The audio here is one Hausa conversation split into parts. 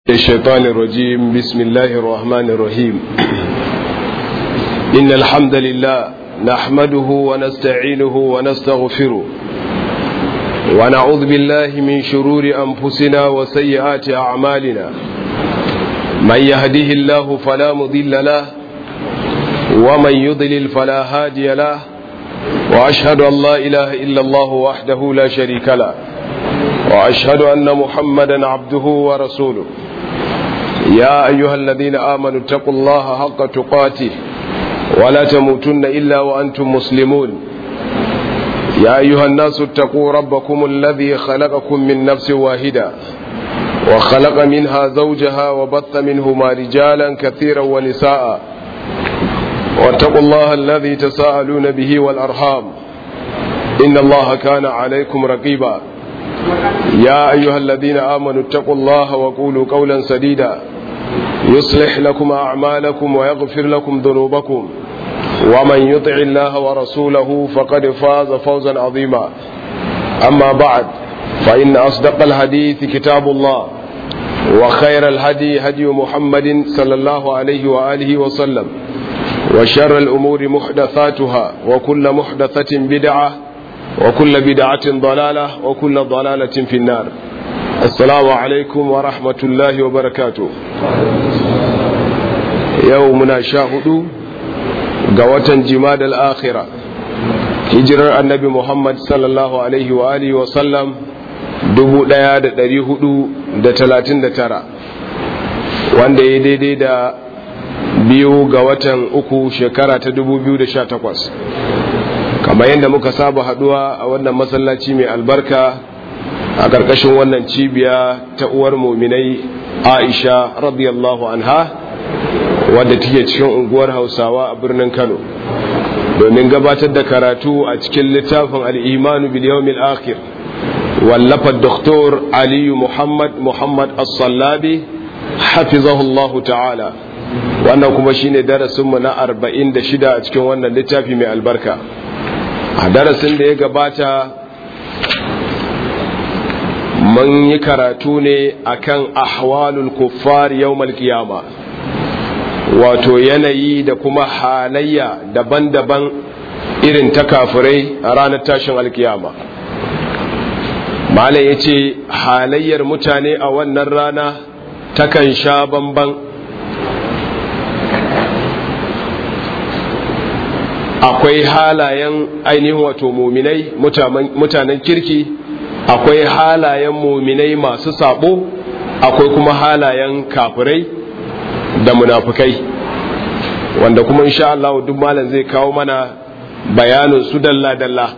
الشيطان الرجيم بسم الله الرحمن الرحيم إن الحمد لله نحمده ونستعينه ونستغفره ونعوذ بالله من شرور أنفسنا وسيئات أعمالنا من يهده الله فلا مضل له ومن يضلل فلا هادي له وأشهد أن لا إله إلا الله وحده لا شريك له وأشهد أن محمدا عبده ورسوله يا أيها الذين آمنوا اتقوا الله حق تقاته ولا تموتن إلا وأنتم مسلمون يا أيها الناس اتقوا ربكم الذي خلقكم من نفس واحدة وخلق منها زوجها وبث منهما رجالا كثيرا ونساء واتقوا الله الذي تساءلون به والأرحام إن الله كان عليكم رقيبا يا أيها الذين آمنوا اتقوا الله وقولوا قولا سديدا يصلح لكم أعمالكم ويغفر لكم ذنوبكم ومن يطع الله ورسوله فقد فاز فوزا عظيما أما بعد فإن أصدق الحديث كتاب الله وخير الهدي هدي محمد صلى الله عليه وآله وسلم وشر الأمور محدثاتها وكل محدثة بدعة وكل بدعة ضلالة وكل ضلالة في النار السلام عليكم ورحمة الله وبركاته يومنا شاهدوا قوة جماد الآخرة hijirar annabi Muhammad sallallahu Alaihi wa alihi wa sallam tara wanda ya daidai da biyu ga watan uku shekara ta takwas. kamar yadda muka saba haduwa a wannan masallaci mai albarka a ƙarƙashin wannan cibiya ta uwar muminai aisha radiyallahu anha wadda take cikin unguwar hausawa a birnin kano domin gabatar da karatu a cikin littafin al'imanu biliyomil akhir wallafar doktor aliyu muhammad muhammad as-sallabi hafizahullahu ta'ala wannan kuma shine darasinmu na arba'in da shida a cikin wannan littafi mai albarka a darasin da ya gabata mun yi karatu ne akan ahwalul kuffar yawmal qiyama wato yanayi da kuma halayya daban-daban irin ta kafirai a ranar tashin alkiyama malam ya ce halayyar mutane a wannan rana takan sha bamban akwai halayen ainihin wato muminai mutanen kirki akwai halayen muminai masu sabo akwai kuma halayen kafirai da munafukai wanda kuma insha Allah duk malam zai kawo mana bayanin su dalla-dalla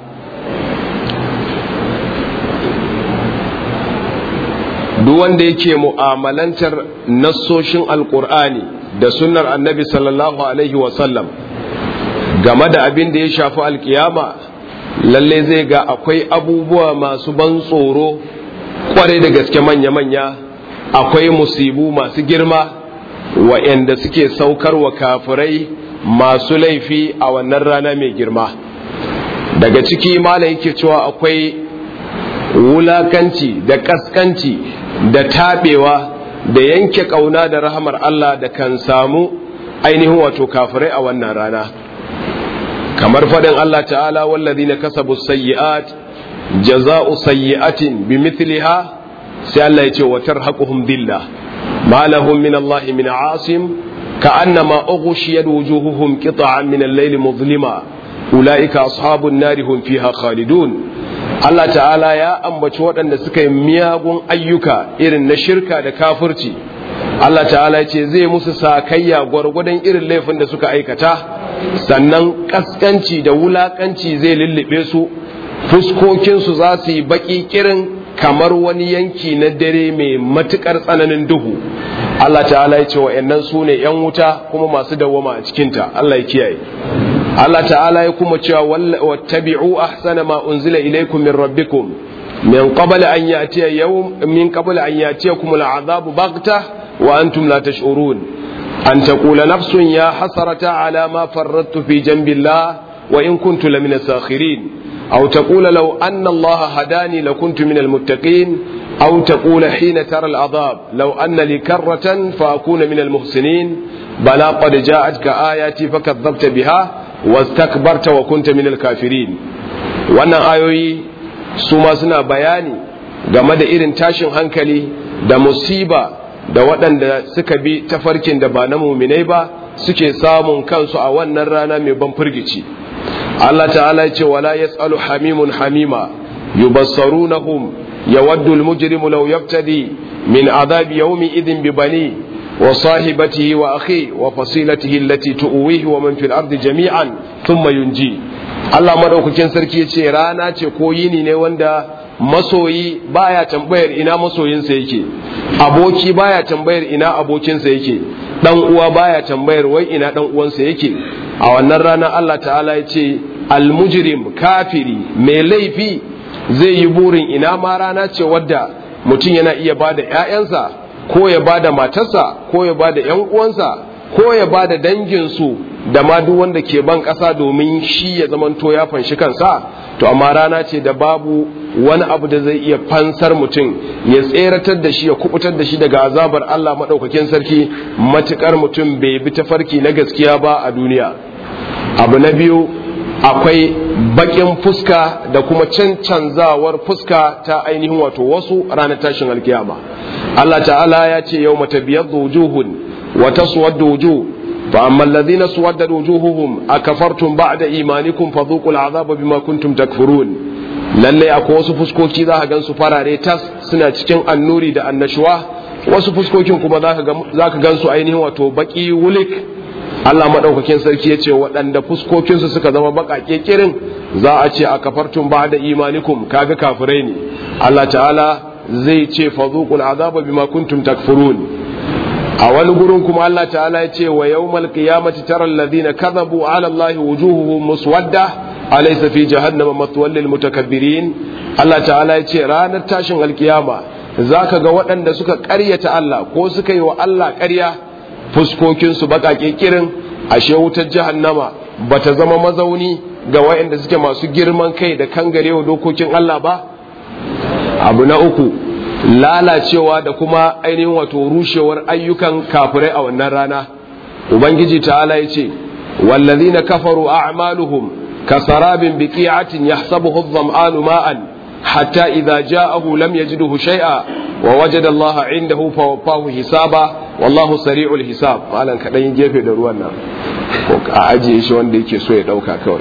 duk wanda yake mu'amalantar nassoshin alkur'ani da sunnar annabi sallallahu alaihi wasallam game da abin da ya shafi alkiyama lalle zai ga akwai abubuwa masu ban tsoro kwarai da gaske manya-manya akwai musibu masu girma wa'yanda suke saukar wa kafirai masu laifi a wannan rana mai girma daga ciki malam yake cewa akwai wulakanci da kaskanci da taɓewa da yanke ƙauna da rahamar Allah da kan samu ainihin wato kafirai a wannan rana kamar faɗin Allah ta'ala wallazina kasabu sayyi'at jaza'u sayyi'atin bimithliha sai Allah ya ce wa tarhaquhum billah ma lahum min Allah min asim ka'annama ughshiyat wujuhuhum qita'an min al-layl mudlima ulaika ashabun nari hum fiha khalidun Allah ta'ala ya ambaci waɗanda suka yi miyagun ayyuka irin na shirka da kafirci Allah ta'ala ce zai musu sakayya gwargwadon irin laifin da suka aikata sannan kaskanci da wulakanci zai lullube su fuskokinsu za su yi baki kirin kamar wani yanki na dare mai matukar tsananin duhu Allah ta'ala ya ce wa'annan su ne ‘yan wuta kuma masu dawwama a cikinta Allah ya kiyaye Allah ta'ala ya kuma cewa wattabi'u ahsana ma unzila ilaykum min rabbikum min qabl an ya'tiya yawm min qabl an ya'tiyakum al'adabu baghtah wa antum la tash'urun an taqula nafsun ya hasrata ala ma farrattu fi janbillah wa in kuntu lamina sakhirin aw taqula law anna allaha hadani lakuntu min almuttaqin أو تقول حين ترى العذاب لو أن لي كرة فأكون من المحسنين بلى قد جاءتك آياتي فكذبت بها واستكبرت وكنت من الكافرين wannan ayoyi su ma suna bayani game da irin tashin hankali da musiba da waɗanda suka bi tafarkin da ba na muminai ba suke samun kansu a wannan rana mai ban firgici Allah ta'ala ya ce wala yas'alu hamimun hamima yubassarunahum yawaddu almujrimu law yaftadi min adhabi yawmi idhin bi bani wa sahibatihi wa akhi wa fasilatihi allati tu'wihi wa man fil ardi jami'an thumma yunji Allah madaukakin sarki ya ce rana ce ko yini ne wanda masoyi baya tambayar ina masoyinsa yake aboki baya tambayar ina abokinsa yake dan uwa baya tambayar wai ina dan uwansa yake a wannan rana Allah ta'ala ya ce almujrim kafiri mai laifi zai yi burin ina ma rana ce wadda mutum yana iya bada ƴaƴansa ko ya bada matarsa ko ya bada ƴan uwansa ko ya bada danginsu da ma duk wanda ke ban ƙasa domin shi ya zamanto ya fanshi kansa to amma rana ce da babu wani abu da zai iya fansar mutum ya tseratar da shi ya kubutar da shi daga azabar Allah maɗaukakin sarki matukar mutum bai bi tafarki na gaskiya ba a duniya abu na biyu akwai bakin fuska da kuma cancanzawar fuska ta ainihin wato wasu ranar tashin alkiyama Allah ta'ala ya ce yau mata biyar wujuhun wa taswaddu wujuh فأما الذين سودت وجوههم أكفرتم بعد إيمانكم فذوقوا العذاب بما كنتم تكفرون lalle akwai wasu fuskoki za ka gan su farare tas suna cikin annuri da annashuwa wasu fuskokin kuma za ka gan su ainihin wato baki wulik Allah maɗaukakin sarki ya ce waɗanda fuskokinsu suka zama baƙaƙe kirin za a ce a kafartun ba da imanikum kaga kafirai ne Allah ta'ala zai ce fazuqul azaba bima kuntum takfurun a wani gurin kuma Allah ta'ala ya ce wa yawmal qiyamati tara alladhina kadhabu ala Allah wujuhuhum muswadda alaysa fi jahannama mathwal lil mutakabbirin Allah ta'ala ya ce ranar tashin alkiyama zaka ga waɗanda suka ƙaryata Allah ko suka yi wa Allah ƙarya fuskokin su baƙaƙe kirin ashe wutar jahannama bata zama mazauni ga waɗanda suke masu girman kai da kangarewa dokokin Allah ba abu na uku lalacewa da kuma ainihin wato rushewar ayyukan kafirai a wannan rana ubangiji ta'ala ya ce wallazina kafaru a'maluhum kasarabin biqi'atin yahsabuhu adh-dhama'anu ma'an hatta idza ja'ahu lam yajidhu shay'a wa wajada Allah 'indahu fawaffahu hisaba wallahu sari'ul hisab malan kadan gefe da ruwan nan ko a ajiye shi wanda yake so ya dauka kawai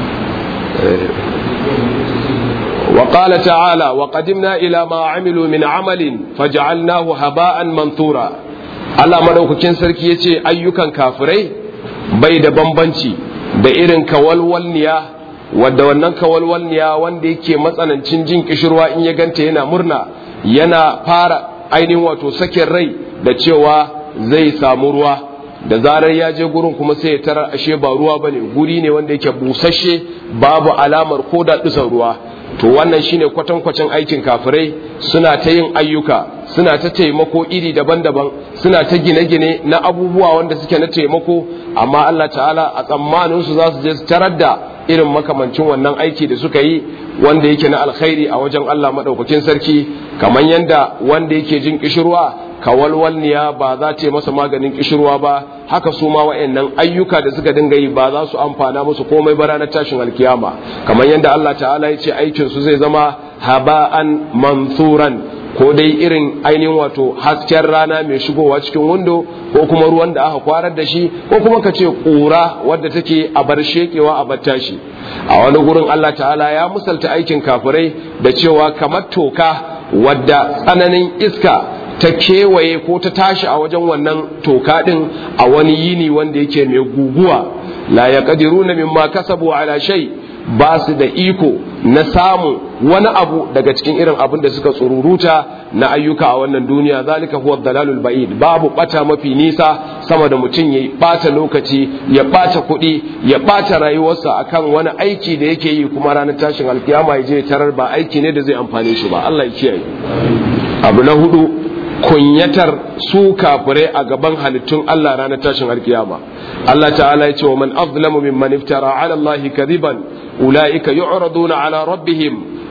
وقال تعالى وقدمنا إلى ما عملوا من عمل فجعلناه هباء منثورا Allah madaukakin sarki ya ce ayyukan kafirai bai da bambanci da irin kawalwalniya wadda wannan kawalwalniya wanda yake matsanancin jin kishirwa in ya ganta yana murna yana fara ainihin wato sakin rai da cewa zai samu ruwa da zarar ya je gurin kuma sai ya tarar ashe ba ruwa bane guri ne wanda yake busasshe babu alamar ko da dusan ruwa to wannan shine kwatankwacin aikin kafirai suna ta yin ayyuka suna ta taimako iri daban-daban suna ta gine-gine na abubuwa wanda suke na taimako amma Allah ta'ala a tsammanin su za su je su tarar da irin makamancin wannan aiki da suka yi wanda yake na alkhairi a wajen Allah madaukakin sarki kamar yanda wanda yake jin kishirwa kawalwalniya ba za ta yi masa maganin kishirwa ba haka su ma wa'annan ayyuka da suka dinga yi ba za su amfana musu komai ba ranar tashin alkiyama kamar yadda Allah ta'ala ya ce aikin su zai zama haba'an mansuran ko dai irin ainihin wato hasken rana mai shigowa cikin windo ko kuma ruwan da aka kwarar da shi ko kuma ka ce ƙura wadda take a bar shekewa a bar tashi a wani gurin Allah ta'ala ya musalta aikin kafirai da cewa kamar toka wadda tsananin iska ta kewaye ko ta tashi a wajen wannan toka din a wani yini wanda yake mai guguwa la yaqdiruna mimma kasabu ala shay ba su da iko na samu wani abu daga cikin irin abin da suka tsururuta na ayyuka a wannan duniya zalika huwa dalalul ba'id babu bata mafi nisa sama da mutum ya bata lokaci ya bata kuɗi ya bata rayuwarsa akan wani aiki da yake yi kuma ranar tashin alkiyama ya je tarar ba aiki ne da zai amfane shi ba Allah ya kiyaye abu na hudu kunyatar su kafirai a gaban halittun Allah ranar tashin alkiyama Allah ta'ala ya ce wa man azlamu mimman iftara ala Allah kadiban ulaika yu'raduna ala rabbihim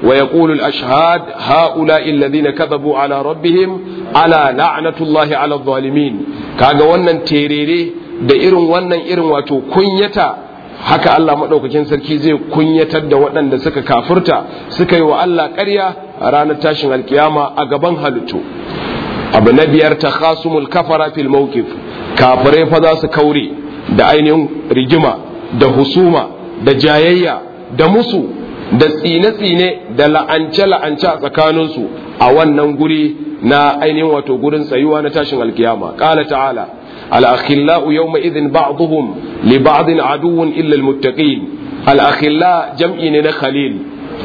wa yaqulu al-ashhad haula'i alladhina kadhabu ala rabbihim ala la'natullahi ala adh-dhalimin kaga wannan terere da irin wannan irin wato kunyata haka Allah maɗaukakin sarki zai kunyatar da waɗanda suka kafurta suka yi wa Allah ƙarya a ranar tashin alkiyama a gaban halittu abu na biyar ta khasumul kafara fil mawqif kafirai fa za su kaure da ainihin rigima da husuma da jayayya da musu da tsine-tsine da la'ance-la'ance a tsakaninsu a wannan guri na ainihin wato gurin tsayuwa na tashin alkiyama ƙala ta'ala الأخلاء يومئذ بعضهم لبعض عدو إلا المتقين الأخلاء جمع خليل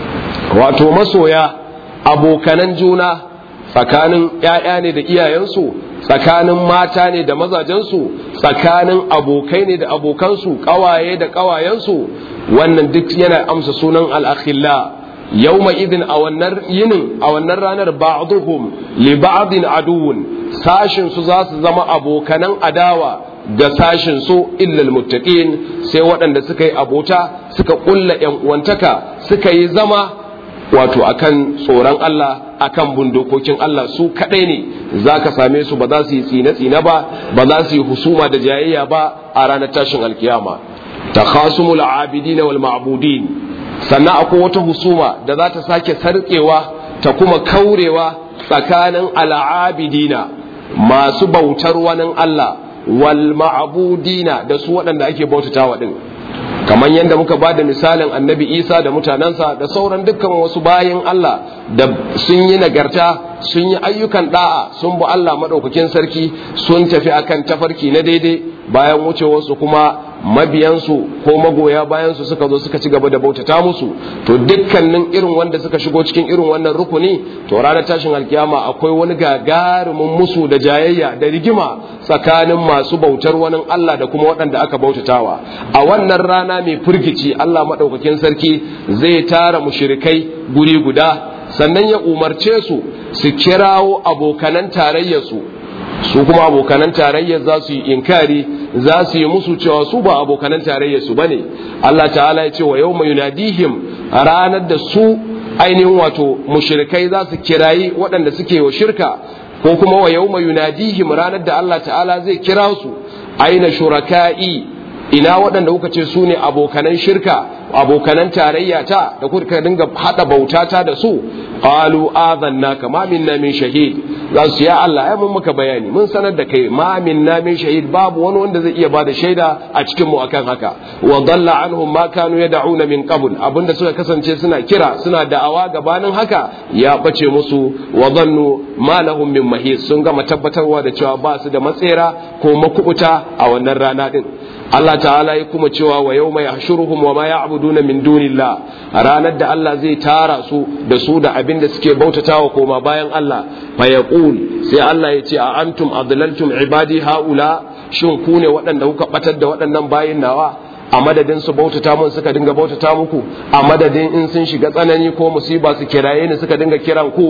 wato masoya abokanan juna tsakanin ‘ya'ya ne da iyayensu tsakanin mata ne da mazajensu tsakanin abokai ne da abokansu ƙawaye da ƙawayensu wannan duk yana amsa sunan al'akhilla yau idin a wannan yinin a wannan ranar ba'duhum li ba'din aduwun sashin su za su zama abokanan adawa ga sashin su illal muttaqin sai waɗanda suka yi abota suka kulla yan uwantaka suka yi zama wato akan tsoron Allah akan bundokokin Allah su kadai ne zaka same su ba za su yi tsine tsine ba ba za su yi husuma da jayayya ba a ranar tashin alkiyama takhasumul abidin wal ma'budin sannan akwai wata husuma da za ta sake sarkewa ta kuma kaurewa tsakanin al'abidina masu bautar wani Allah wal ma'budina da su waɗanda ake bautatawa din kamar yadda muka ba da misalin annabi isa da mutanensa da sauran dukkan wasu bayan Allah da sun yi nagarta sun yi ayyukan da'a sun bi Allah maɗaukakin sarki sun tafi akan tafarki na daidai bayan wucewarsu kuma mabiyansu ko magoya bayansu suka zo suka ci gaba da bautata musu to dukkanin irin wanda suka shigo cikin irin wannan rukuni to ranar tashin alkiyama akwai wani gagarumin musu da jayayya da rigima tsakanin masu bautar wani Allah da kuma waɗanda aka bautatawa a wannan rana mai firgici Allah maɗaukakin sarki zai tara mushrikai guri guda sannan ya umarce su su kirawo abokanan tarayyarsu su kuma abokanan tarayyar za su yi inkari za su yi musu cewa su ba abokanan tarayyar su bane Allah ta'ala ya ce wa yawma yunadihim ranar da su ainihin wato mushrikai za su kirayi waɗanda suke wa shirka ko kuma wa yawma yunadihim ranar da Allah ta'ala zai kira su aina shuraka'i ina waɗanda kuka ce su ne abokanan shirka abokanan tarayya ta da kuka dinga hada bautata da su qalu adhanna kama minna min shahid za su ya Allah ai mun muka bayani mun sanar da kai ma minna min shahid babu wani wanda zai iya bada shaida a cikin mu akan haka wa dalla anhum ma kanu yad'una min qabl abinda suka kasance suna kira suna da'awa gabanin haka ya bace musu wa dhannu ma lahum min mahis sun gama tabbatarwa da cewa ba su da matsera ko makubuta a wannan rana din Allah ta'ala ya kuma cewa wa yau mai hashuruhum wa ma ya'buduna min dunillah ranar da Allah zai tara su da su da abin da suke bautatawa koma bayan Allah fa yaqul sai Allah ya ce a antum adlaltum ibadi haula shin ku ne waɗanda kuka batar da waɗannan bayin nawa a madadin su bautata mun suka dinga bautata muku a madadin in sun shiga tsanani ko musiba su kiraye ni suka dinga kiran ku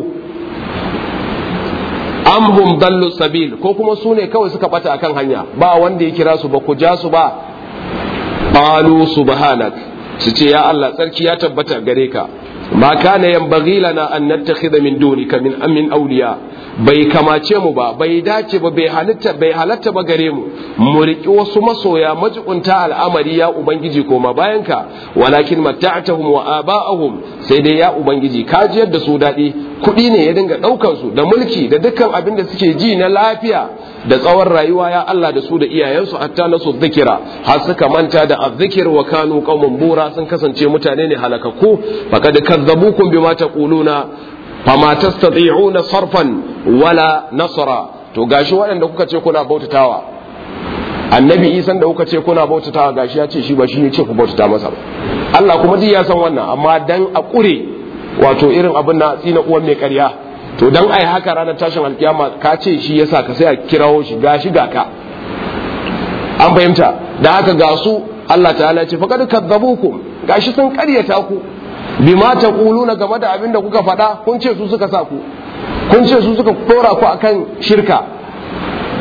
amhum dallu sabil ko kuma su ne kawai suka bata akan hanya ba wanda ya kira su ba ku ja su ba qalu subhanak su ce ya Allah tsarki ya tabbata gare ka ma kana yanbaghi lana an nattakhidha min dunika min amin awliya bai kamace mu ba bai dace ba bai halitta bai halatta ba gare mu mu riki wasu masoya majikunta al'amari ya ubangiji koma bayan ka walakin matta'tahum wa aba'ahum sai dai ya ubangiji ka jiyar da su dadi kuɗi ne ya dinga ɗaukan su da mulki da dukkan abin da suke ji na lafiya da tsawon rayuwa ya Allah da su da iyayensu hatta na su zikira har suka manta da azzikir wa kanu qaumun bura sun kasance mutane ne halakakku faqad kazzabukum bima taquluna fama tastati'una sarfan wala nasra to gashi waɗanda kuka ce kuna bautatawa annabi isan da kuka ce kuna bautatawa gashi ya ce shi ba shi ne ce ku bautata masa ba Allah kuma ji ya san wannan amma dan a ƙure wato irin abin na tsina uwan mai ƙarya to dan ai haka ranar tashin alkiyama ka ce shi yasa ka sai a kirawo shi gashi ga ka an fahimta da haka ga su Allah ta'ala ce faqad kadzabukum gashi sun ƙaryata ku bima taquluna game da abin da kuka faɗa kun ce su suka sa ku kun ce su suka dora ku akan shirka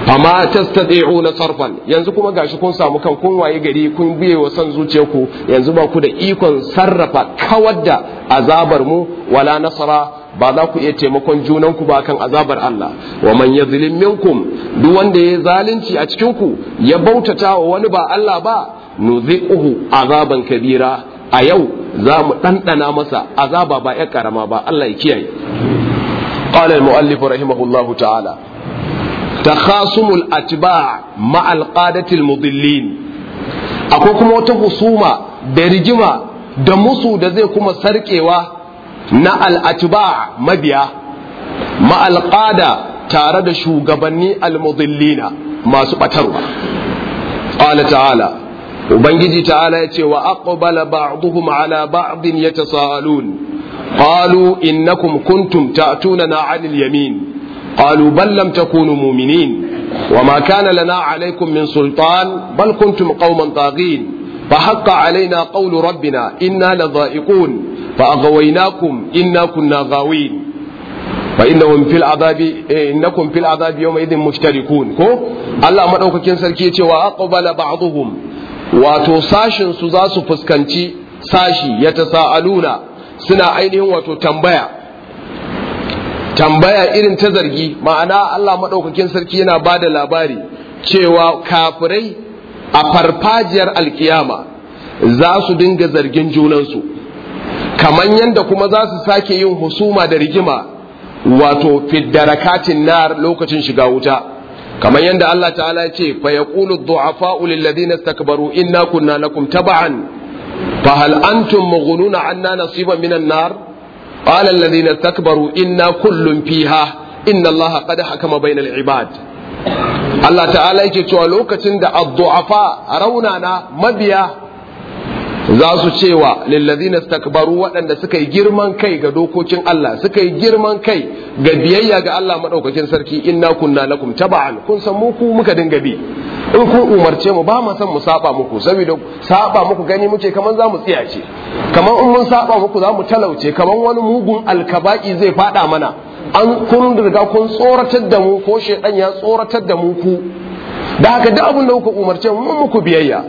fama tastati'una sarfan yanzu kuma gashi kun samu kan kun waye gari kun biye wa san zuciyarku yanzu ba ku da ikon sarrafa kawar da azabar mu wala nasara ba za ku iya taimakon junanku ba kan azabar Allah wa man yazlim minkum duk wanda ya zalunci a cikin ku ya bautata wa wani ba Allah ba nuziquhu azaban kabira a yau za mu ɗanɗana masa azaba ba ya karama ba Allah ya kiyaye qala al-mu'allif rahimahullahu ta'ala takhasumul atba' ma al-qadati al-mudillin akwai kuma wata husuma da rigima da musu da zai kuma sarkewa na al-atba' mabiya ma al-qada tare da shugabanni al-mudillina masu batarwa qala ta'ala ubangiji ta'ala ya ce wa aqbala ba'dhum ala ba'din yatasaalun qalu innakum kuntum ta'tunana 'anil yamin qalu bal lam takunu mu'minin وما كان لنا عليكم من سلطان بل كنتم قوما طاغين فحق علينا قول ربنا إنا لذائقون فأغويناكم إنا كنا غاوين فإنهم في العذاب إنكم في العذاب يومئذ مشتركون كو الله مدوكاكين سركي وأقبل بعضهم wato sashin su za su fuskanci sashi ya tasa'aluna suna ainihin wato tambaya tambaya irin ta zargi ma'ana Allah maɗaukakin sarki yana ba da labari cewa kafirai a farfajiyar alkiyama za su dinga zargin junansu kamar yadda kuma za su sake yin husuma da rigima wato fiddarakatin nar lokacin shiga wuta kamar yadda Allah ta'ala ya ce fa yaqulu ad-du'afa'u lil ladina istakbaru inna kunna lakum tab'an fa hal antum mughnuna 'anna nasiban minan nar qala alladhina istakbaru inna kullun fiha inna Allah qad hakama bainal ibad Allah ta'ala yake cewa lokacin da ad-du'afa raunana mabiya za su cewa lillazina stakbaru waɗanda suka yi girman kai ga dokokin Allah suka yi girman kai ga biyayya ga Allah madaukakin sarki inna kunna lakum taba'an kun san mu ku muka dinga bi in kun umarce mu ba mu san mu saba muku saboda saba muku gani muke kaman za mu tsiyace kaman in mun saba muku za mu talauce kaman wani mugun alkaba'i zai fada mana an kun riga kun tsoratar da mu ko shedan ya tsoratar da mu ku da haka duk abin da kuka umarce mu muku biyayya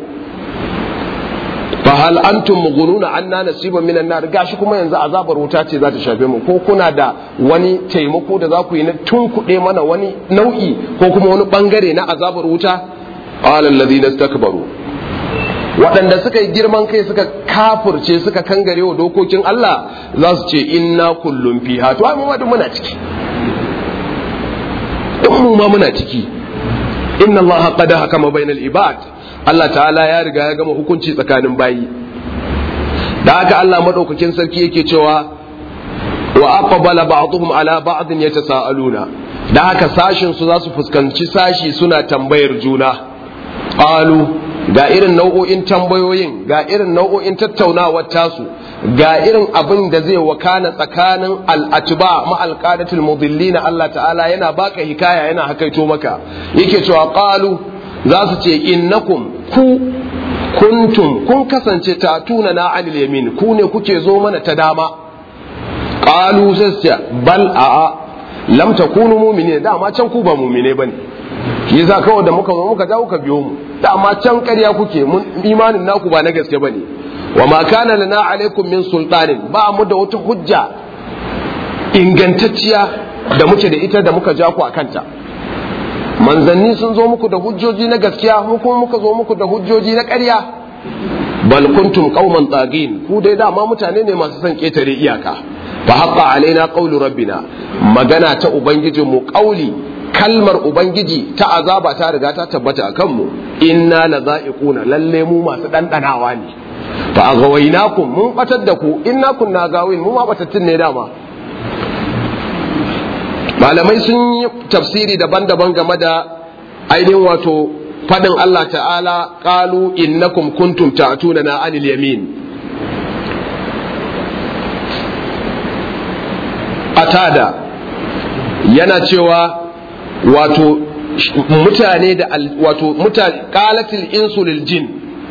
fahal antum mughnuna anna nasiban minan nar gashi kuma yanzu azabar wuta ce za ta shafe mu ko kuna da wani taimako da za ku yi na tunkuɗe mana wani nau'i ko kuma wani bangare na azabar wuta qala alladhina istakbaru waɗanda suka yi girman kai suka kafurce suka kangare wa dokokin Allah za su ce inna kullum fiha to ai mu ma muna ciki in mu ma muna ciki inna Allah qad hakama bainal ibad Allah ta'ala ya riga ya gama hukunci tsakanin bayi da haka Allah madaukakin sarki yake cewa wa aqbala ba'dhum ala ba'din yatasaaluna da haka sashin su za su fuskanci sashi suna tambayar juna qalu ga irin nau'o'in tambayoyin ga irin nau'o'in tattaunawar tasu ga irin abin da zai wakana tsakanin al'atiba ma alqadatul mudillina Allah ta'ala yana baka hikaya yana hakaito maka yake cewa qalu za su ce innakum ku kuntum kun kasance ta tuna na anil yamin ku ne kuke zo mana ta dama qalu sai su ce bal a'a lam takunu mu'minin dama can ku ba mu'mine bane shi yasa kawai da muka zo muka dawo ka biyo mu dama can ƙarya kuke mun imanin naku ba na gaske bane wa ma kana lana alaikum min sultanin ba mu da wata hujja ingantacciya da muke da ita da muka ja ku a kanta manzanni sun zo muku da hujjoji na gaskiya mu kuma muka zo muku da hujjoji na ƙarya bal kuntum qauman tagin ku dai dama mutane ne masu son ketare iyaka fa haqqa alaina qawlu rabbina magana ta ubangijin mu qauli kalmar ubangiji ta azaba ta riga ta tabbata akan mu inna la za'iquna lalle mu masu dandanawa ne fa aghawainakum mun batar da ku inna kunna gawin mu ma batattun ne dama malamai sun yi tafsiri daban-daban game da ainihin wato fadin Allah ta'ala qalu innakum kuntum ta'tuna na anil yamin atada yana cewa wato mutane da wato mutane qalatil insu lil jin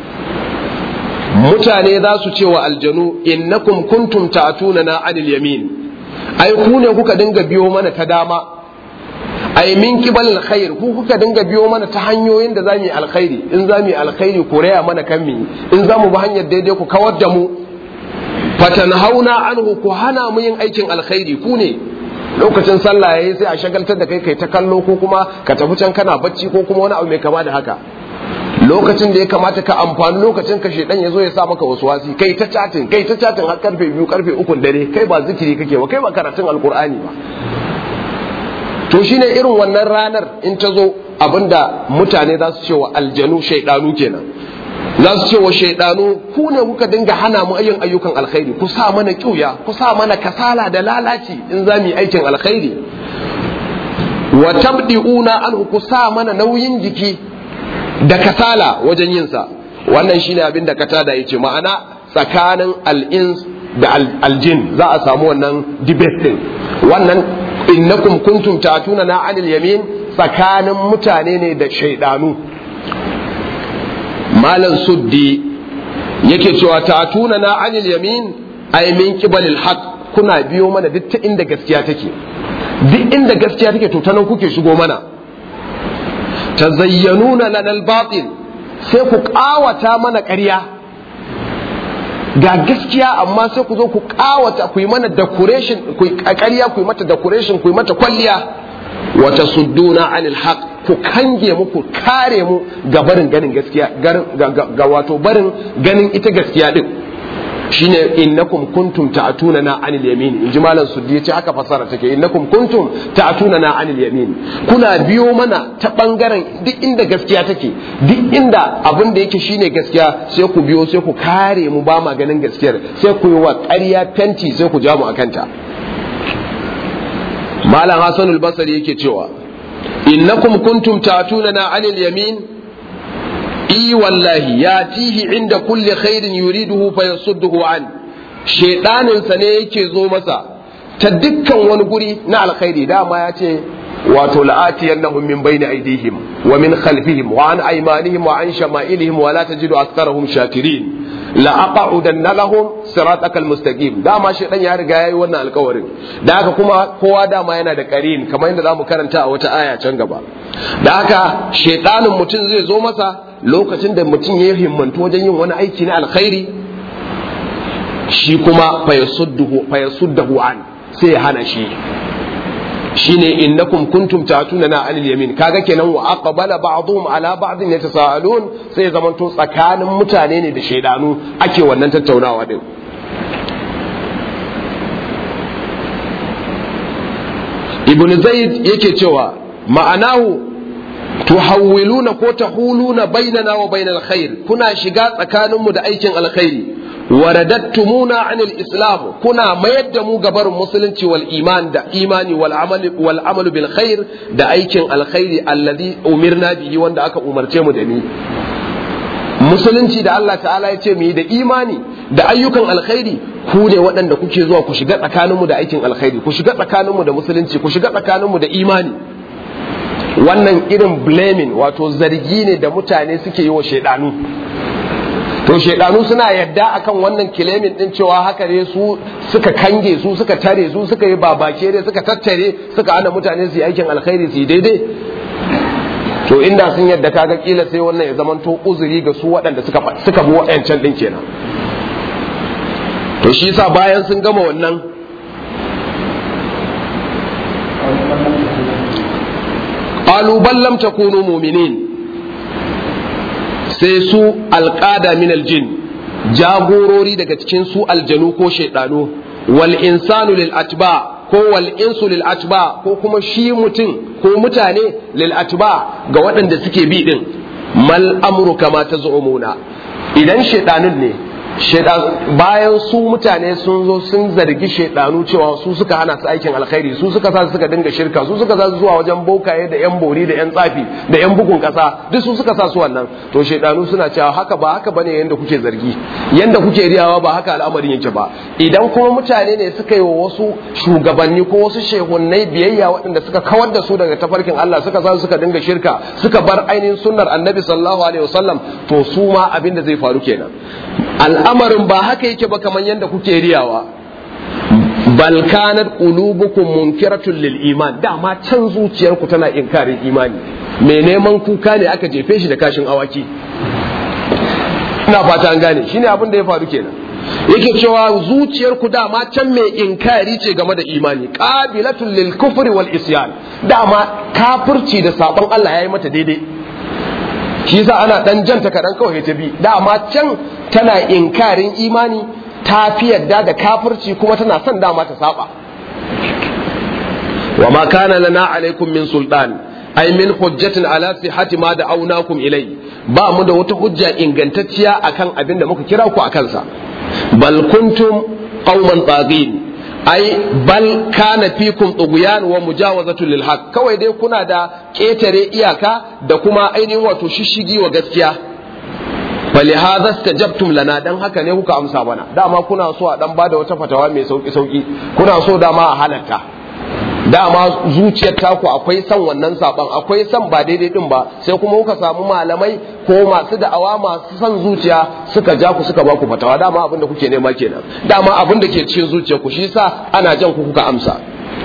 mutane za su ce wa aljanu innakum kuntum ta'tuna na anil yamin ai ku ne kuka dinga biyo mana ta dama ai min kibal alkhair ku kuka dinga biyo mana ta hanyoyin da zamu yi alkhairi in zamu yi alkhairi ku raya mana kan mi in zamu bi hanyar daidai ku kawar da mu fatanhauna anhu ku hana mu yin aikin alkhairi ku ne lokacin sallah yayi sai a shagaltar da kai kai ta kallo ko kuma ka tafi can kana bacci ko kuma wani abu mai kama da haka lokacin da ya kamata ka amfani lokacin ka shedan ya zo ya sa maka wasu wasi kai ta chatin kai ta chatin har karfe biyu karfe ukun dare kai ba zikiri kake ba kai ba karatun alkur'ani ba to shine irin wannan ranar in ta zo abinda mutane za su ce wa aljanu shaidanu kenan za su ce wa shaidanu ku ne kuka dinga hana mu yin ayyukan alkhairi ku sa mana kyuya ku sa mana kasala da lalaci in za mu yi aikin alkhairi wa tabdi'una anhu ku sa mana nauyin jiki da kasala wajen yin sa wannan shine abin da katada yace ma'ana tsakanin al-ins da aljin za a samu wannan debate din wannan innakum kuntum tatuna na anil yamin tsakanin mutane ne da shaidanu malam suddi yake cewa tatuna na anil yamin ay min qibalil haqq kuna biyo mana duk ta inda gaskiya take duk inda gaskiya take to ta nan kuke shigo mana tazayyanuna lana al-batil sai ku kawata mana ƙarya ga gaskiya amma sai ku zo ku kawata ku yi mana decoration ku ƙarya ku yi mata decoration ku yi mata kwalliya wa tasudduna anil haqq ku kange mu ku kare mu ga barin ganin gaskiya ga wato barin ganin ita gaskiya din shine innakum kuntum ta'tuna na anil yamin inji malam suddi yace haka fasara take innakum kuntum ta'tuna na anil yamin kuna biyo mana ta bangaren duk inda gaskiya take duk inda abin da yake shine gaskiya sai ku biyo sai ku kare mu ba ma ganin gaskiyar sai ku yi wa ƙarya fenti sai ku ja mu akanta malam hasanul basri yake cewa innakum kuntum ta'tuna na anil yamin i wallahi ya tihi inda kulli khairin yuriduhu fa yasudduhu an shedanin sa ne yake zo masa ta dukkan wani guri na alkhairi dama ya ce wato la'atiyannahum min bayni aydihim wa min khalfihim wa an aymanihim wa an shama'ilihim wa la tajidu aktharahum shakirin la aq'udanna lahum siratakal mustaqim dama shedan ya riga yayi wannan alkawarin da haka kuma kowa dama yana da qarin kamar yadda zamu karanta a wata aya can gaba da haka shedanin mutum zai zo masa lokacin da mutum ya himmantu wajen yin wani aiki na alkhairi shi kuma fayasuddahu an sai ya hana shi shine innakum kuntum ta'tuna na anil yamin kaga kenan wa aqbala ba'dhum ala ba'dhin yatasaalun sai zamanto tsakanin mutane ne da shaidanu ake wannan tattaunawa din ibn zaid yake cewa ma'anahu tuhawwiluna ko tahuluna bainana wa bainal khair kuna shiga tsakaninmu da aikin alkhairi waradattumuna anil islam kuna mayar da mu gabar musulunci wal iman da imani wal amali wal amalu bil khair da aikin alkhairi alladhi umirna bihi wanda aka umarce mu da ni musulunci da Allah ta'ala ya ce mu yi da imani da ayyukan alkhairi ku ne waɗanda kuke zuwa ku shiga tsakaninmu da aikin alkhairi ku shiga tsakaninmu da musulunci ku shiga tsakaninmu da imani wannan irin blaming wato zargi ne da mutane suke yi wa shaidanu to shaidanu suna yadda akan wannan kilemin din cewa haka ne su suka kange su suka tare su suka yi babake ne suka tattare suka hana mutane su yi aikin alkhairi su yi daidai to inda sun yadda kaga kila sai wannan ya zamanto uzuri ga su waɗanda suka suka bi waɗancan din kenan to shi yasa bayan sun gama wannan qalu bal lam takunu mu'minin sai su alqada min aljin jagorori daga cikin su aljanu ko shaidanu wal insanu lil atba ko wal insu lil atba ko kuma shi mutum ko mutane lil atba ga waɗanda suke bi din mal amru kama tazumuna idan shaidanun ne bayan su mutane sun zo sun zargi shaidanu cewa su suka hana su aikin alkhairi su suka sa suka dinga shirka su suka sa su zuwa wajen bokaye da yan bori da yan tsafi da yan bugun kasa duk su suka sa su wannan to shaidanu suna cewa haka ba haka bane yanda kuke zargi yanda kuke riyawa ba haka al'amarin yake ba idan kuma mutane ne suka yi wa wasu shugabanni ko wasu shehunnai biyayya waɗanda suka kawar da su daga tafarkin Allah suka sa suka dinga shirka suka bar ainihin sunnar annabi sallallahu alaihi wasallam to su ma abin da zai faru kenan al'amarin ba haka yake ba kamar yadda kuke riyawa bal kanat qulubukum munkiratun lil iman dama can zuciyarku tana inkarin imani mai neman kuka ne aka jefe shi da kashin awaki ina fata an gane shine abin da ya faru kenan yake cewa zuciyarku dama can mai inkari ce game da imani qabilatul lil kufri wal isyan dama kafirci da sabon Allah yayi mata daidai shi yasa ana dan janta kadan kawai ta bi dama can tana inkarin imani ta fi yadda da kafirci kuma tana son dama ta saba wa ma kana lana alaikum min sultan ay min hujjatin ala sihhati ma da'awnakum ilai ba mu da wata hujja ingantacciya akan abin da muka kira ku akan sa bal kuntum qauman tagin ai bal kana fikum tughyan wa mujawazatu lil haqq kawai dai kuna da ketare iyaka da kuma ainihin wato shishigi wa gaskiya falihadha istajabtum lana dan haka ne kuka amsa mana dama kuna so a dan bada wata fatawa mai sauki sauki kuna so dama a halatta dama zuciyar taku akwai son wannan saban akwai son ba daidai din ba sai kuma kuka samu malamai ko masu da'awa masu son zuciya suka ja ku suka ba ku fatawa dama abin da kuke nema kenan dama abin da ke cikin zuciyar ku shi yasa ana jan ku kuka amsa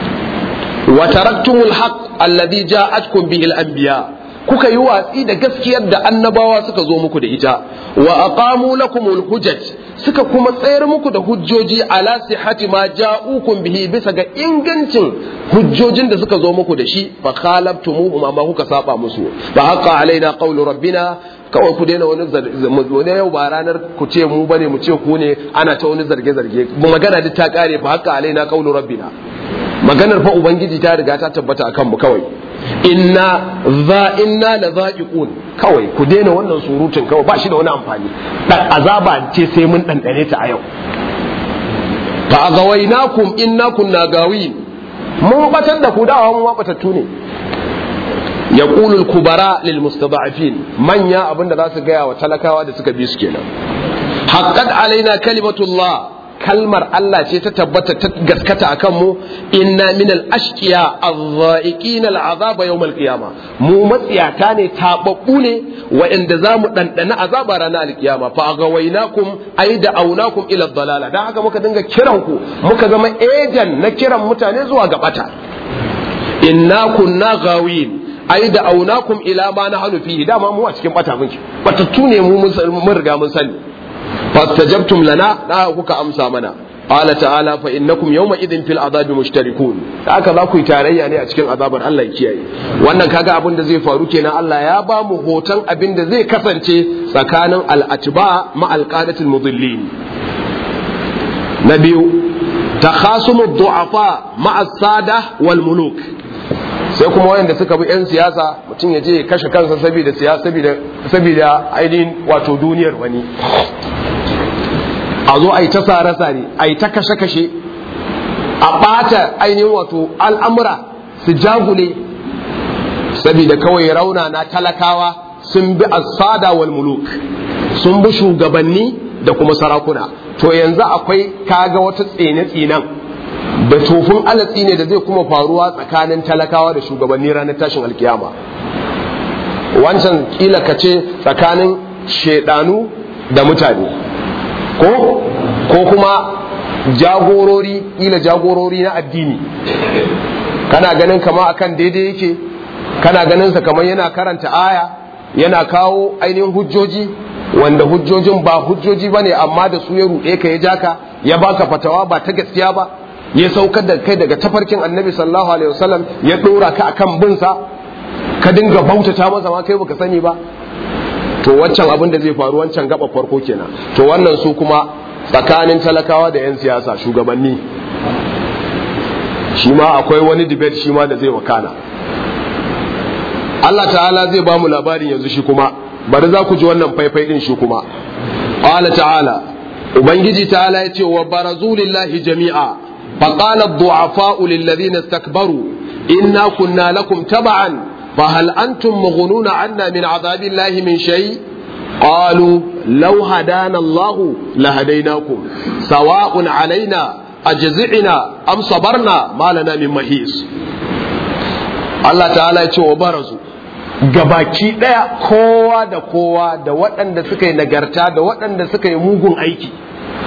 wa taraktumul haqq alladhi ja'atkum bihi al-anbiya kuka yi watsi da gaskiyar da annabawa suka zo muku da ita wa aqamu lakumul hujaj suka kuma tsayar muku da hujjoji ala sihhati ma ja'ukum bihi bisa ga ingancin hujjojin da suka zo muku da shi fa khalabtumuhum amma kuka saba musu fa haqa alaina qawlu rabbina kawai ku daina wani wani yau ba ranar ku ce mu bane mu ce ku ne ana ta wani zarge zarge magana duk ta kare fa haqa alaina qawlu rabbina maganar fa ubangiji ta riga ta tabbata akan mu kawai inna za inna la za'iqun kawai ku daina wannan surutun kawai ba shi da wani amfani dan azaba ce sai mun dandane ta a yau fa agawainakum inna kunna gawin mun batar da ku dawa mun batattu ne yaqulu al-kubara lil mustada'afin manya abinda za su gaya wa talakawa da suka bi su kenan haqqat alaina kalimatullah kalmar Allah ce ta tabbata ta gaskata a kanmu inna min al-ashqiya adh-dha'iqin al-azaba yawm al-qiyama mu matsiyata ne tababbu ne waɗanda za mu ɗanɗana azaba ranar al-qiyama fa agawainakum ay da aunakum ila dalala dan haka muka dinga kiran ku muka zama ejan na kiran mutane zuwa ga bata inna kunna gawin ai da aunakum ila ma nahnu fihi dama mu a cikin bata muke batattu ne mu mun riga mun sani fastajabtum lana da kuka amsa mana qala ta'ala fa innakum yawma idin fil azabi mushtarikun haka za ku yi tarayya ne a cikin azabar Allah ya kiyaye wannan kaga abin da zai faru kenan Allah ya ba mu hoton abin da zai kasance tsakanin al-atba ma al-qadatul mudillin na biyu takhasumu du'afa ma as-sada wal muluk sai kuma wayanda suka bi 'yan siyasa mutum ya je ya kashe kansa saboda siyasa saboda ainihin wato duniyar wani a zo a yi ta sare-sare a yi ta kashe-kashe a ɓata ainihin wato al'amura su jagule saboda kawai rauna na talakawa sun bi asada wal muluk sun bi shugabanni da kuma sarakuna to yanzu akwai kaga wata tsene-tsenen da tofin alatsi ne da zai kuma faruwa tsakanin talakawa da shugabanni ranar tashin alkiyama wancan kila ka ce tsakanin shaidanu da mutane ko ko kuma jagorori kila jagorori na addini kana ganin kama akan daidai yake kana ganin sa kamar yana karanta aya yana kawo ainihin hujjoji wanda hujjojin ba hujjoji bane amma da su ya ruɗe ka ya jaka ya baka fatawa ba ta gaskiya ba ya saukar da kai daga tafarkin annabi sallallahu alaihi wasallam ya dora ka akan bin sa ka dinga bautata masa ma kai baka sani ba to waccan abin da zai faru wancan gaba farko kenan to wannan su kuma tsakanin talakawa da yan siyasa shugabanni shi ma akwai wani debate shi ma da zai wakana Allah ta'ala zai ba mu labarin yanzu shi kuma bari za ku ji wannan faifai din shi kuma qala ta'ala ubangiji ta'ala ya ce wa barazu lillahi jami'a فقال الضعفاء للذين استكبروا إنا كنا لكم تبعا فهل أنتم مغنون عنا من عذاب الله من شيء قالوا لو هدانا الله لهديناكم سواء علينا أجزعنا أم صبرنا ما لنا من محيص الله تعالى يتوى وبرزوا gabaki ɗaya kowa da kowa da waɗanda suka yi nagarta da waɗanda suka yi mugun aiki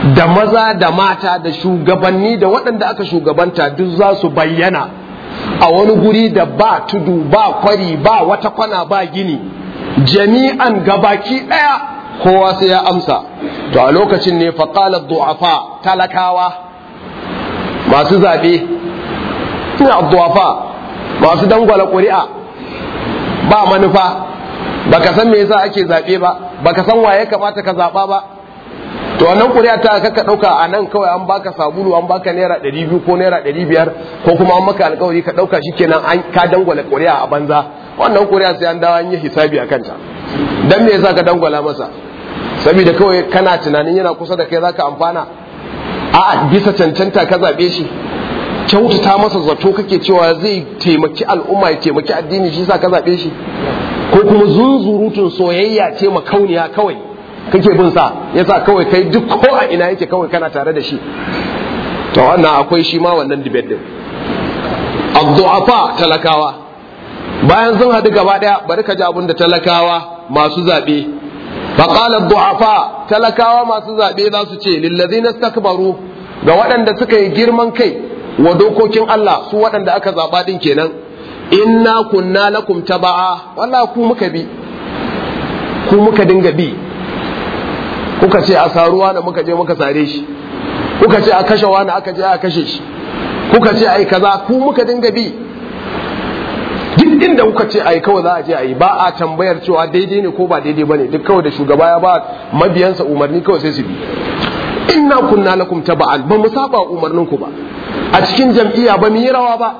da maza da mata da shugabanni da waɗanda aka shugabanta duk za su bayyana a wani guri da ba tudu ba kwari ba wata kwana ba gini jami'an gabaki ɗaya kowa sai ya amsa to a lokacin ne faƙalar du'afa talakawa masu zaɓe ina du'afa masu dangwala ƙuri'a ba manufa baka san me yasa ake zaɓe ba baka san waye kamata ka zaɓa ba to wannan ƙuri'a ta ka ɗauka a nan kawai an baka sabulu an baka naira ɗari biyu ko naira ɗari biyar ko kuma an maka alƙawari ka ɗauka shi kenan an ka dangwala ƙuri'a a banza wannan ƙuri'a sai an dawo an yi hisabi a kanta dan me yasa ka dangwala masa saboda kawai kana tunanin yana kusa da kai zaka amfana a bisa cancanta ka zaɓe shi kyautata masa zato kake cewa zai taimaki al'umma ya taimaki addini shi sa ka zaɓe shi ko kuma zunzurutun soyayya ce makauniya kawai kake bin sa yasa kawai kai duk ko a ina yake kawai kana tare da shi to wannan akwai shi ma wannan debate din abdu'afa talakawa bayan sun haɗu gaba ɗaya bari ka ji abin da talakawa masu zaɓe faƙalar du'afa talakawa masu zaɓe za su ce lillazina stakbaru ga waɗanda suka yi girman kai wa dokokin Allah su waɗanda aka zaɓa ɗin kenan inna kunna lakum taba'a walla ku muka bi ku muka dinga bi kuka ce a saruwa da muka je muka sare shi kuka ce a kashe wani aka je a kashe shi kuka ce ai kaza ku muka dinga bi duk inda kuka ce ai kawai za a je a yi ba a tambayar cewa daidai ne ko ba daidai bane duk kawai da shugaba ya ba mabiyansa umarni kawai sai su bi inna kunna lakum taba'an ba mu saba umarnin ku ba a cikin jam'iyya ba mu yi rawa ba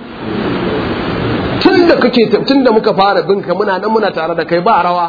tunda kake tunda muka fara binka muna nan muna tare da kai ba rawa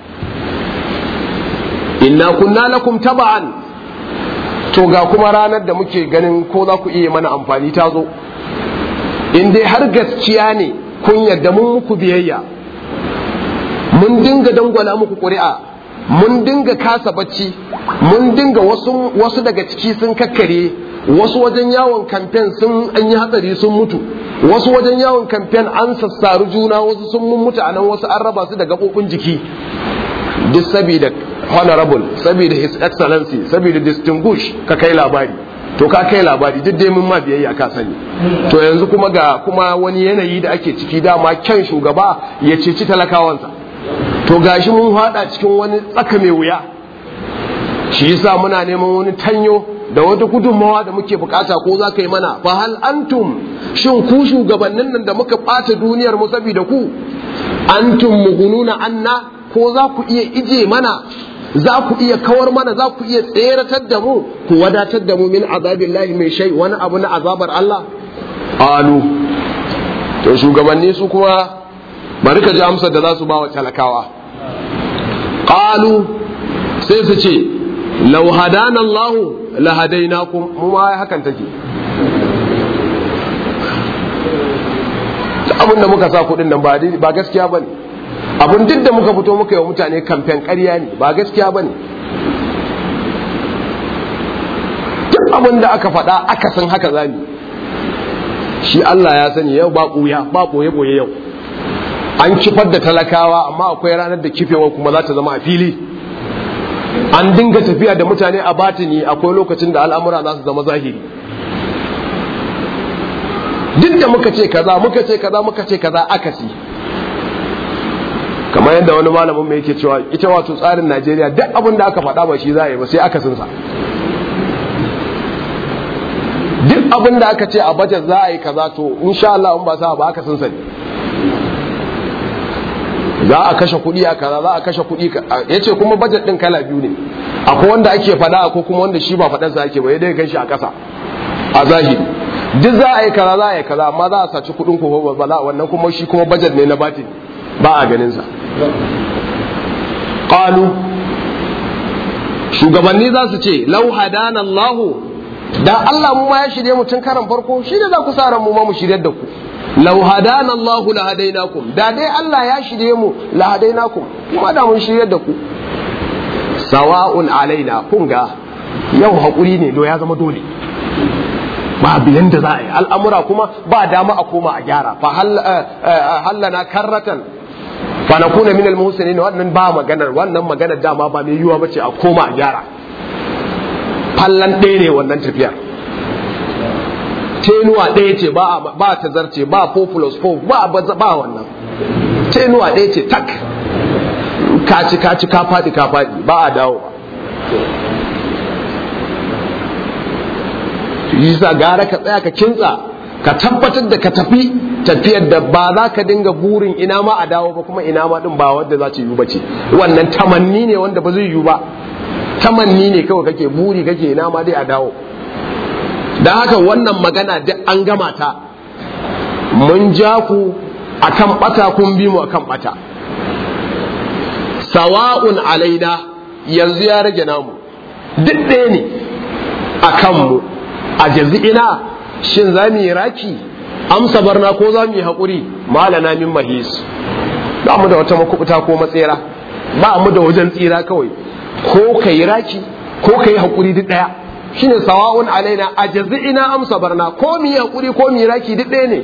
inna kunna lakum taba'an to ga kuma ranar da muke ganin ko za ku iya mana amfani ta zo in dai har gaskiya ne kun yadda mun muku biyayya mun dinga dangwala muku ƙuri'a mun dinga kasa bacci mun dinga wasu, wasu daga ciki sun kakkare wasu wajen yawon kamfen sun an yi hatsari sun mutu wasu wajen yawon kamfen an sassaru juna wasu sun mun mutu a nan wasu an raba su da gaɓoɓin jiki duk saboda honorable saboda his excellency saboda distinguish ka kai labari to ka kai labari duk dai mun ma biyayya ka sani to yanzu kuma ga kuma wani yanayi da ake ciki dama kyan shugaba ya ceci talakawansa to gashi mun hada cikin wani tsaka mai wuya shi yasa muna neman wani tanyo da wata gudunmawa da muke bukata ko za ka yi mana fa hal antum shin ku shugabannin nan da muka ɓata duniyar mu saboda ku antum mugununa anna ko za ku iya ije mana za ku iya kawar mana za ku iya tseratar da mu ku wadatar da mu min azabillahi mai shai wani abu na azabar Allah alu to shugabanni su kuma bari ka ji amsar da za su ba wa talakawa qalu sai su ce law hadana Allah la hadainakum mu ma hakan take abin da muka sa kudin nan ba gaskiya bane abin duk da muka fito muka yi wa mutane kamfen ƙarya ne ba gaskiya ba ne duk abin da aka faɗa aka san haka zami shi Allah ya sani yau ba ɓuya ba ɓoye-ɓoye yau an kifar da talakawa amma akwai ranar da kifewa kuma za ta zama a fili an dinga tafiya da mutane a batini akwai lokacin da al'amura za su zama zahiri duk da muka ce kaza muka ce kaza muka ce kaza akasi kamar yadda wani malamin mai yake cewa ita wato tsarin Najeriya duk abin da aka faɗa ba shi za a yi ba sai aka sinsa duk abin da aka ce a bajet za a yi kaza to insha Allah in ba sa ba aka sinsa ne za a kashe kuɗi a kaza za a kashe kuɗi ya ce kuma bajet ɗin kala biyu ne akwai wanda ake faɗa akwai kuma wanda shi ba faɗansa ake ba ya dai gan shi a ƙasa a zahiri duk za a yi kaza za a yi kaza amma za a saci kuɗin ko ba za wannan kuma shi kuma bajet ne na batin ba a ganinsa ƙalu shugabanni za su ce lau hadana Allahu da Allah mu ma ya shirye mu tun karan farko shi ne za ku sa ran mu ma mu shiryar da ku lau hadana Allahu la hadainakum da dai Allah ya shirye mu la hadainakum kuma da mun shiryar da ku sawa'un alaina kun ga yau hakuri ne do ya zama dole ba biyan da za a yi al'amura kuma ba dama a koma a gyara fa hallana karratan fa na kuna min al-muhsinin wannan ba maganar wannan maganar dama ba mai yiwuwa bace a koma a gyara fallan ɗaya ne wannan tafiyar tenuwa ɗaya ce ba ta zarce ba 4 plus 4 ba ba wannan tenuwa ɗaya ce tak kaci kaci ka faɗi ka faɗi ba a dawo yi sa gara ka tsaya ka kintsa ka tabbatar da ka tafi tafiyar da ba za ka dinga burin ina ma a dawo ba kuma ina ma din ba wanda za ta yi ba ce wannan tamanni ne wanda ba zai yi ba tamanni ne kawai kake buri kake ina ma dai a dawo da haka wannan magana duk an gama ta mun ja ku akan bata kun bi mu akan bata sawa'un alaina yanzu ya rage namu duk ɗaya ne a kanmu a jazi'ina shin za mu yi raki amsa barna ko za mu yi haƙuri malana min mahis ba mu da wata makubuta ko matsera ba mu da wajen tsira kawai ko ka yi raki ko ka yi haƙuri duk ɗaya shine sawa'un alaina a jazi'ina amsa barna ko mu yi haƙuri ko mu yi raki duk ɗaya ne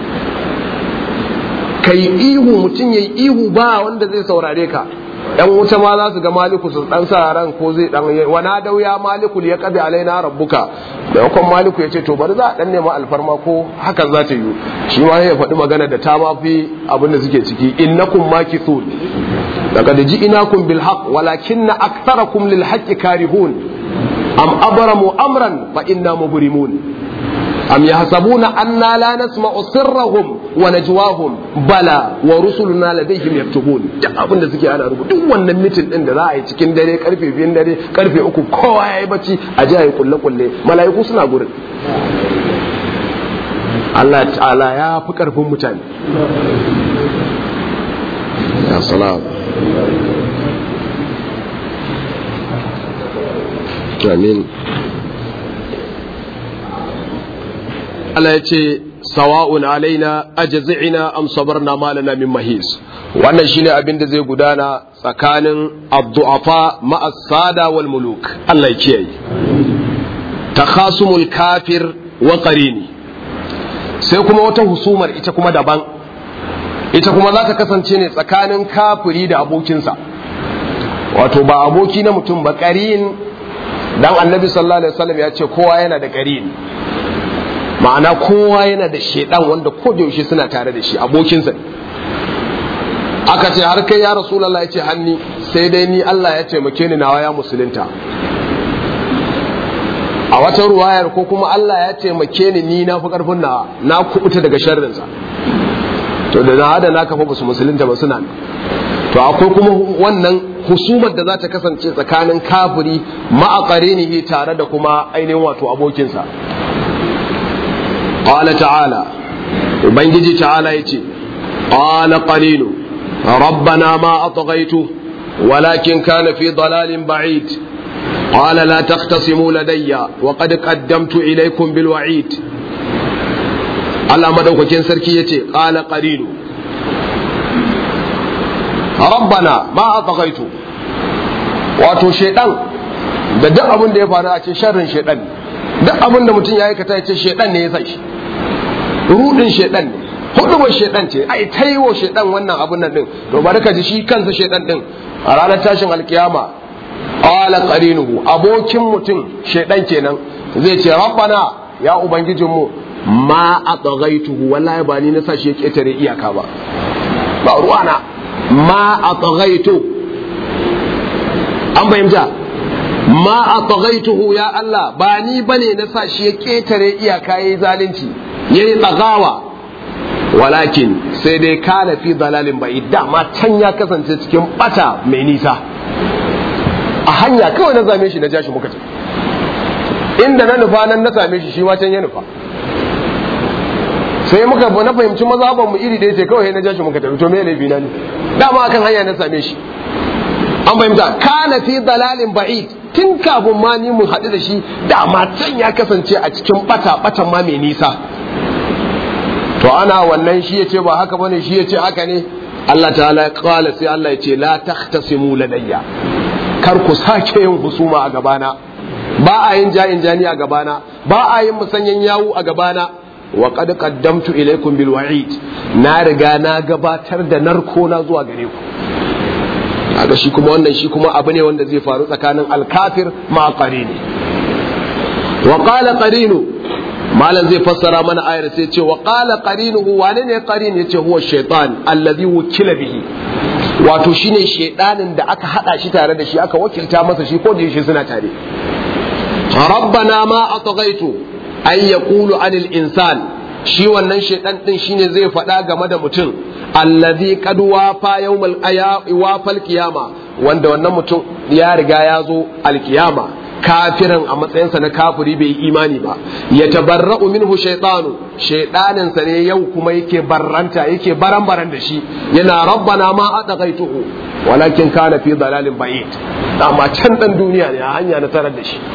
ka yi ihu mutum ya yi ihu ba wanda zai saurare ka yan wuta ma za su ga maliku su dan sa ran ko zai dan wana dau ya maliku ya qadi alaina rabbuka da yakon maliku ya ce to bari za a dan nema alfarma ko hakan za ta yi shi ma ya faɗi magana da ta ma fi abin da suke ciki innakum makithun laqad ji'nakum bil haqq walakinna aktharakum lil haqqi karihun am abramu amran fa inna mubrimun أم يحسبون أنا لا نسمع سرهم ونجواهم بلى ورسلنا لديهم يكتبون duk abin da suke ana rubuta duk wannan mitin din da za a yi cikin dare karfe biyun dare karfe uku kowa ya yi bacci a ji a yi kulle kulle mala'iku suna gurin Allah ta'ala ya fi karfin mutane ya salam amin Allah ya ce sawa'un alaina ajzi'ina am sabarna malana min mahis wannan shine abin da zai gudana tsakanin abdu'afa ma'as sada wal muluk Allah ya kiyaye takhasumul kafir wa qarini sai kuma wata husumar ita kuma daban ita kuma za ta kasance ne tsakanin kafiri da abokinsa wato ba aboki na mutum ba qarin dan annabi sallallahu alaihi wasallam ya ce kowa yana da qarin ma'ana kowa yana da shaidan wanda ko da yaushe suna tare da shi abokinsa aka ce har kai ya rasulullah ya ce hanni sai dai ni Allah ya taimake ni nawa ya musulunta a wata ruwayar ko kuma Allah ya taimake ni ni na fi karfin nawa na kubuta daga sharrinsa to da na da na kafa basu musulunta ba suna to akwai kuma wannan husumar da za ta kasance tsakanin kafiri ma'aqarinihi tare da kuma ainihin wato abokinsa قال تعالى وبنجي تعالى يتي قال قليل ربنا ما أطغيته ولكن كان في ضلال بعيد قال لا تختصموا لدي وقد قدمت إليكم بالوعيد Allah madaukakin sarki ya ce ƙala ƙarilu rabbana ma a tsakaitu wato shaidan da duk abin da ya faru a ce sharrin shaidan duk abin da mutum ya aikata ya ce shaidan ne ya sa shi rudin shaidan ne hudubar shaidan ce ai ta yi wa shaidan wannan abun nan din to bari ka ji shi kansa shaidan din a ranar tashin alkiyama qala qarinuhu abokin mutum shaidan kenan zai ce rabbana ya ubangijin mu ma atghaituhu wallahi ba ni na sa shi ya ketare iyaka ba ba ruwana ma atghaitu an fahimta ma atghaituhu ya Allah ba ni bane na sa shi ya ketare iyaka yayi zalunci yayi tsagawa walakin sai dai kana fi dalalin bai dama can ya kasance cikin bata mai nisa a hanya kawai na same shi na ja shi muka ce inda na nufa nan na same shi shi ma can ya nufa sai muka na fahimci mazaban mu iri ɗaya ce kawai na ja shi muka tafi to me laifi na ne dama akan hanya na same shi an fahimta kana fi dalalin ba'id tun kafin ma ni mu haɗu da shi dama can ya kasance a cikin bata batan ma mai nisa to ana wannan shi ya ce ba haka bane shi ya ce haka ne Allah ta'ala ya kala sai Allah ya ce la tahtasimu ladayya kar ku sake yin husuma a gabana ba a yin ja'in jani a gabana ba a yin musanyen yawu a gabana wa qad qaddamtu ilaykum bil wa'id na riga na gabatar da narko na zuwa gare ku kaga shi kuma wannan shi kuma abu ne wanda zai faru tsakanin alkafir ma ne wa qala qarinu malam zai fassara mana ayar sai ce wa qala qarinuhu wane ne qarin yace huwa shaytan allazi wukila bihi wato shine shaydanin da aka hada shi tare da shi aka wakilta masa shi ko da shi suna tare rabbana ma atghaytu ay yaqulu anil insan shi wannan shaydan din shine zai faɗa game da mutum allazi qad wafa yawmal wafal qiyama wanda wannan mutum ya riga ya zo alkiyama kafiran a matsayinsa na kafiri bai imani ba ya tabarra'u minhu shaytanu shaydaninsa ne yau kuma yake barranta yake baran baran da shi yana rabbana ma adaghaituhu walakin kana fi dalalin ba'id amma can dan duniya ne a hanya na tarar da shi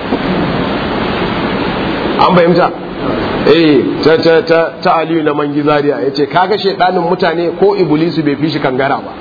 an fahimta eh ta ta ta ta aliyu na mangi zaria yace kaga shaydanin mutane ko iblisu bai fi shi kangara ba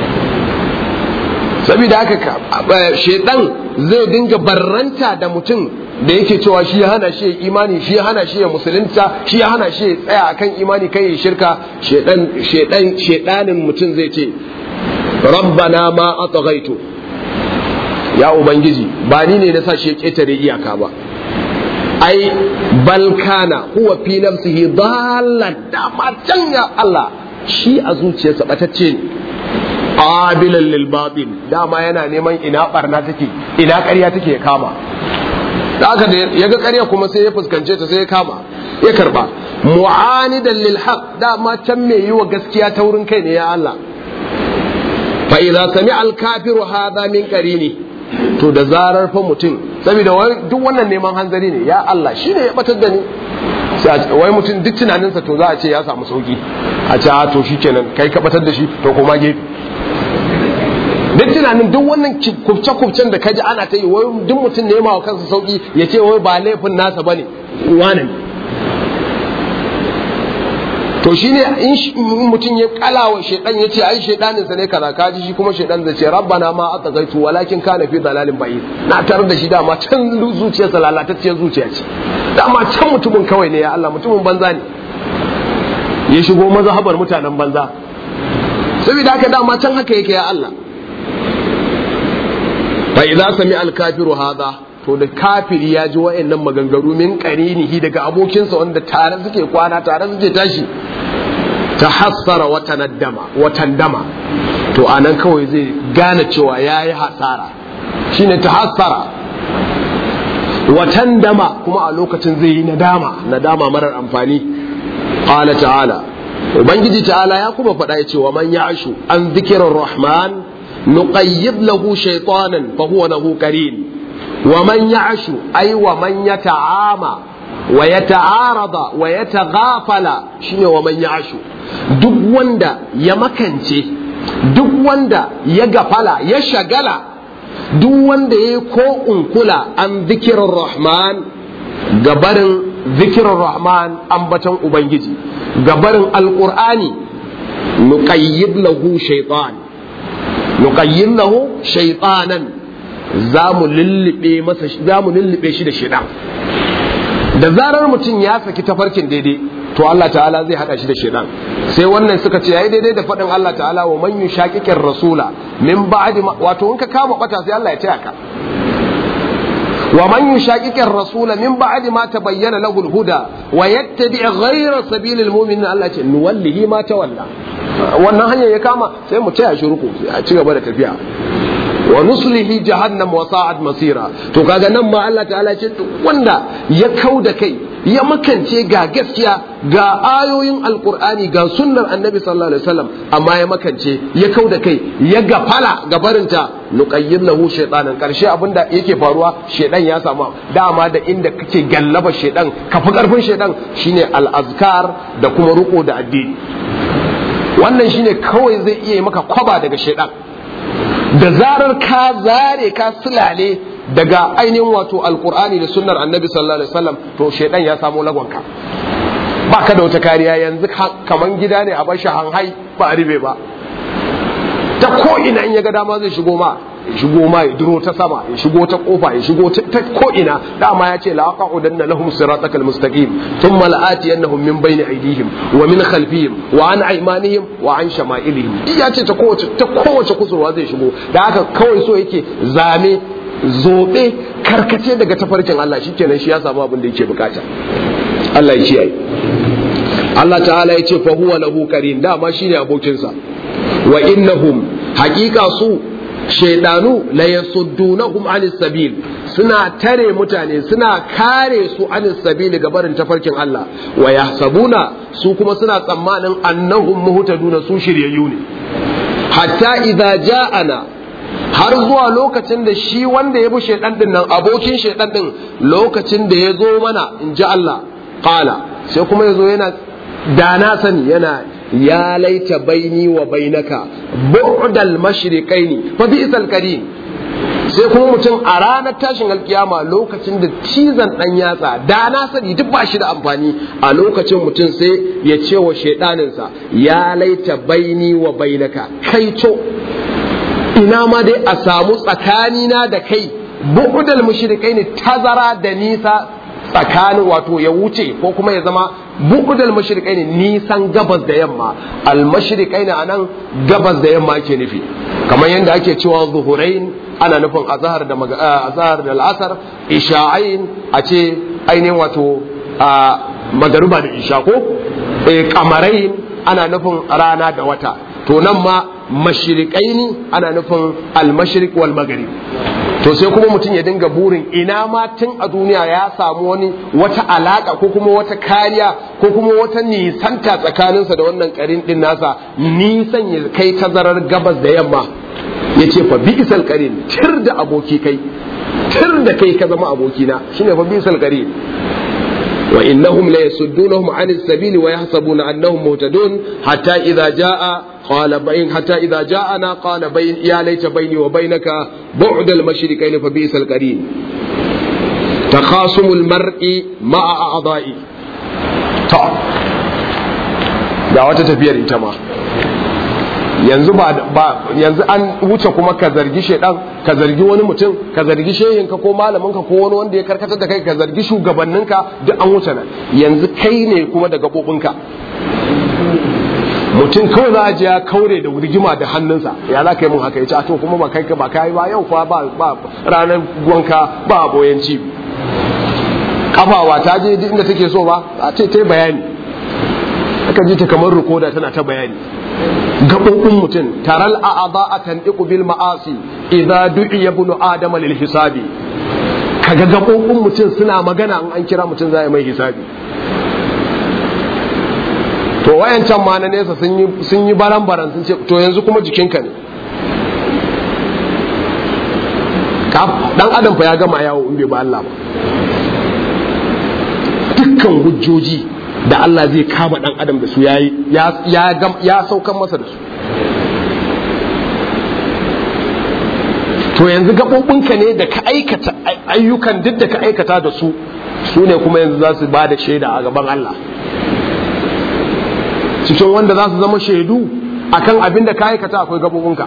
saboda haka shedan zai dinga barranta da mutum da yake cewa shi ya hana shi ya imani shi ya hana shi ya musulunta shi ya hana shi ya tsaya akan imani kai ya shirka shedan shedan shedanin mutum zai ce rabbana ma atghaitu ya ubangiji ba ni ne na sa shi ya ketare iyaka ba ai bal kana huwa fi nafsihi dallan da ma can ya Allah shi a zuciyarsa batacce ne qabilan lil batil dama yana neman ina barna take ina ƙarya take ya kama da aka da ya ga ƙarya kuma sai ya fuskance ta sai ya kama ya karba mu'anidan lil haqq dama can me yi wa gaskiya ta wurin kai ne ya Allah fa idza sami'a al kafiru hadha min qarini to da zarar fa mutum saboda duk wannan neman hanzari ne ya Allah shine ya batar da ni wai mutum duk tunaninsa to za a ce ya samu sauki a ce a to shikenan kai ka batar da shi to kuma gefe duk tunanin duk wannan kubce-kubcen da kaji ana ta yi wai duk mutum ne wa kansa sauki ya ce wai ba laifin nasa ba ne wane to shi ne in mutum ya kalawa shaidan ya ce ai shaidanin sa ne kaza kaji shi kuma shaidan zai ce rabbana ma ataqaitu walakin kana fi dalalin bayi na tarar da shi dama can zuciyarsa lalatacciyar zuciya ce dama can mutumin kawai ne ya Allah mutumin banza ne ya shigo mazhabar mutanen banza saboda haka dama can haka yake ya Allah fa idza sami al kafiru hadha to da kafiri ya ji wa'annan maganganu min qarinihi daga abokinsa wanda tare suke kwana tare suke tashi tahassara wa tanaddama wa tandama to anan kawai zai gane cewa yayi hasara shine tahassara wa tandama kuma a lokacin zai yi nadama nadama marar amfani qala ta'ala ubangiji ta'ala ya kuma faɗa ya ce wa man ya'shu an dhikrir rahman nuqayyid lahu shaytanan fa huwa lahu qarin wa man ya'shu ay wa man yata'ama wa yata'arada wa yataghafala shine wa man ya'shu duk wanda ya makance duk wanda ya gafala ya shagala duk wanda ya ko unkula an zikirar rahman gabarin zikirar rahman ambaton ubangiji gabarin alqur'ani nuqayyid lahu shaytan nuqayyid lahu shaytanan za mu lullube masa za mu lullube shi da shaitan da zarar mutum ya saki tafarkin daidai to Allah ta'ala zai hada shi da shaitan sai wannan suka ce yayi daidai da faɗin Allah ta'ala wa man yushaqiqir rasula min ba'di wato in ka kama bata sai Allah ya taya ka wa man yushaqiqir rasula min ba'di ma tabayyana lahu al-huda wa yattabi' ghayra sabilil mu'minin Allah ce nuwallihi ma tawalla wannan hanyar ya kama sai mu taya shi ruku a ci gaba da tafiya wa nuslihi jahannam wa sa'at masira to kaga nan ma Allah ta'ala ce duk wanda ya kau da kai ya makance ga gaskiya ga ayoyin alqur'ani ga sunnar annabi sallallahu alaihi wasallam amma ya makance ya kau da kai ya gafala ga barinta nuqayyid lahu shaytanan karshe abinda yake faruwa shaydan ya samu dama da inda kake gallaba shaydan kafi karfin shaydan shine al-azkar da kuma ruko da addini wannan shine kawai zai iya maka kwaba daga shaydan da zarar ka zare ka sulale daga ainihin wato alkur'ani da sunnar annabi sallallahu alaihi wasallam to shaidan ya samu lagonka ba ka da wata kariya yanzu kaman gida ne a bashi hanhai ba a ribe ba ta ko ina in ya ga dama zai shigo ma ya shigo ma ya duro ta sama ya shigo ta kofa ya shigo ta ko ina dama ya ce la aqudanna lahum siratakal mustaqim thumma la'atiyannahum min bayni aydihim wa min khalfihim wa an aymanihim wa an shama'ilihim ya ce ta kowace ta kowace kusurwa zai shigo da haka kawai so yake zame zobe karkace daga tafarkin Allah shikenan shi ya samu abin da yake bukata Allah ya kiyaye Allah ta'ala ya ce fa huwa lahu karin dama shine abokinsa wa innahum haqiqa su shaidanu la yasuddunahum anis sabil suna tare mutane suna kare su anis sabil ga barin tafarkin Allah wa yahsabuna su kuma suna tsammanin annahum muhtaduna su shiryayyu ne hatta idza ja'ana har zuwa lokacin da shi wanda ya bi shaidan din nan abokin shaidan din lokacin da ya zo mana in ji Allah qala sai kuma ya zo yana da na sani yana ya laita baini wa bainaka bu'dal mashriqaini fa bi'sal qarin sai kuma mutum a ranar tashin alkiyama lokacin da cizon dan yatsa da na sani duk ba shi da amfani a lokacin mutum sai ya ce wa shaidaninsa ya laita baini wa bainaka kai to ina ma dai a samu tsakanina da kai bu'dal mashriqaini tazara da nisa tsakanin wato ya wuce ko kuma ya zama bu'udal mashriqai ne nisan gabas da yamma al mashriqai ne anan gabas da yamma ake nufi kamar yadda ake cewa zuhurain ana nufin azhar da azhar da al'asar isha'ain a ce ainihin wato magaruba da isha ko eh kamarain ana nufin rana da wata to nan ma mashriqaini ana nufin al mashriq wal maghrib to sai kuma mutum ya dinga burin ina ma tun a duniya ya samu wani wata alaka ko kuma wata kariya ko kuma wata nisanta tsakaninsa da wannan karin din nasa nisan ya kai tazarar gabas da yamma ya ce fa bi'sal qarin tir da aboki kai tir da kai ka zama abokina shine fa bi'sal qarin wa innahum la yasuddunahum 'anis sabili wa yahsabuna annahum muhtadun hatta idza jaa قال بين حتى إذا جاءنا قال بين يا ليت بيني وبينك بعد المشركين فبئس القرين تخاصم المرء مع أعضائي طب da wata tafiyar ita ma yanzu ba yanzu an wuce kuma ka zargi shedan ka zargi wani mutum ka zargi shehinka ko malaminka ko wani wanda ya karkatar da kai ka zargi shugabanninka duk an wuce nan yanzu kai ne kuma da gabobinka mutum kawai za a ji ya kaure da rigima da hannunsa ya za ka yi mun haka ya ce to kuma ba kai ba kai ba yau fa ba ba ranar gwanka ba boyanci kafawa ta je inda take so ba a ce ta bayani aka ji ta kamar rukoda tana ta bayani gaɓoɓin mutum taral a'aba a tanɗiƙu bil ma'asi idza du'iya ibnu adama lil hisabi kaga gaɓoɓin mutum suna magana in an kira mutum za mai hisabi to wayancan ma na nesa sun yi baran baran sun ce to yanzu kuma jikinka ne dan adam fa ya gama yawo in bai ba Allah ba dukkan hujjoji da Allah zai kama dan adam da su yayi ya ya saukan masa da su to yanzu gaɓoɓinka ne da ka aikata ayyukan duk da ka aikata da su su ne kuma yanzu za su ba da shaida a gaban Allah cikin wanda za su zama shaidu akan abin da ka aikata akwai gabobinka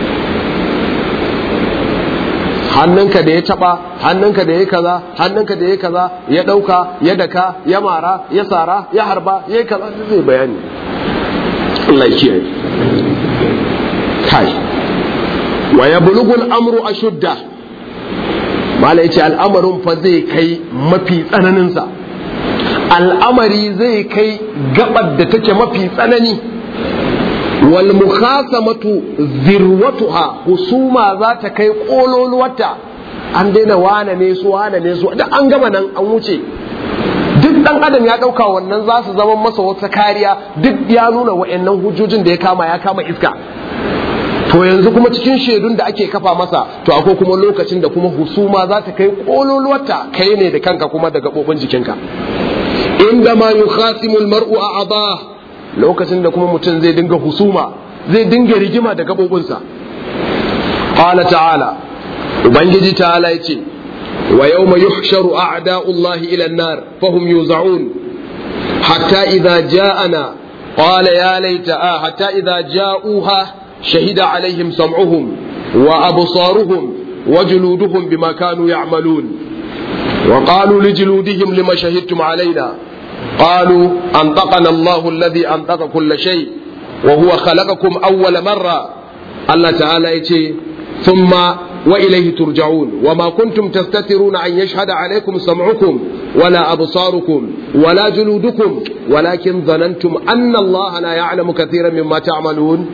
hannunka da ya taba hannunka da ya kaza hannunka da ya kaza ya dauka ya daka ya mara ya sara ya harba ya kaza zai bayani Allah ya kiyaye kai wa yablughu al-amru ashudda mala yace al'amarin fa zai kai mafi tsananin sa al'amari zai kai gabar da take mafi tsanani wal mukhasamatu zirwatuha husuma za ta kai kololuwata an daina wane ne su wane ne su da an gama nan an wuce duk dan adam ya dauka wannan za su zama masa wata kariya duk ya nuna wa'annan hujjojin da ya kama ya kama iska to yanzu kuma cikin shaidun da ake kafa masa to akwai kuma lokacin da kuma husuma za ta kai kololuwata kai ne da kanka kuma da gabobin jikinka inda ma yukhasimu almar'u a'dha lokacin da kuma mutum zai dinga husuma zai dinga rigima da gabobinsa qala ta'ala ubangiji ta'ala yace wa yawma yuhsharu a'da'ullahi ila an-nar fahum yuz'un hatta idha ja'ana qala ya laita hatta idha ja'uha shahida alaihim sam'uhum wa absaruhum wa juluduhum bima kanu ya'malun وقالوا لجلودهم لما شهدتم علينا قالوا أنطقنا الله الذي أنطق كل شيء وهو خلقكم أول مرة الله تعالى يتي ثم وإليه ترجعون وما كنتم تستترون أن يشهد عليكم سمعكم ولا أبصاركم ولا جلودكم ولكن ظننتم أن الله لا يعلم كثيرا مما تعملون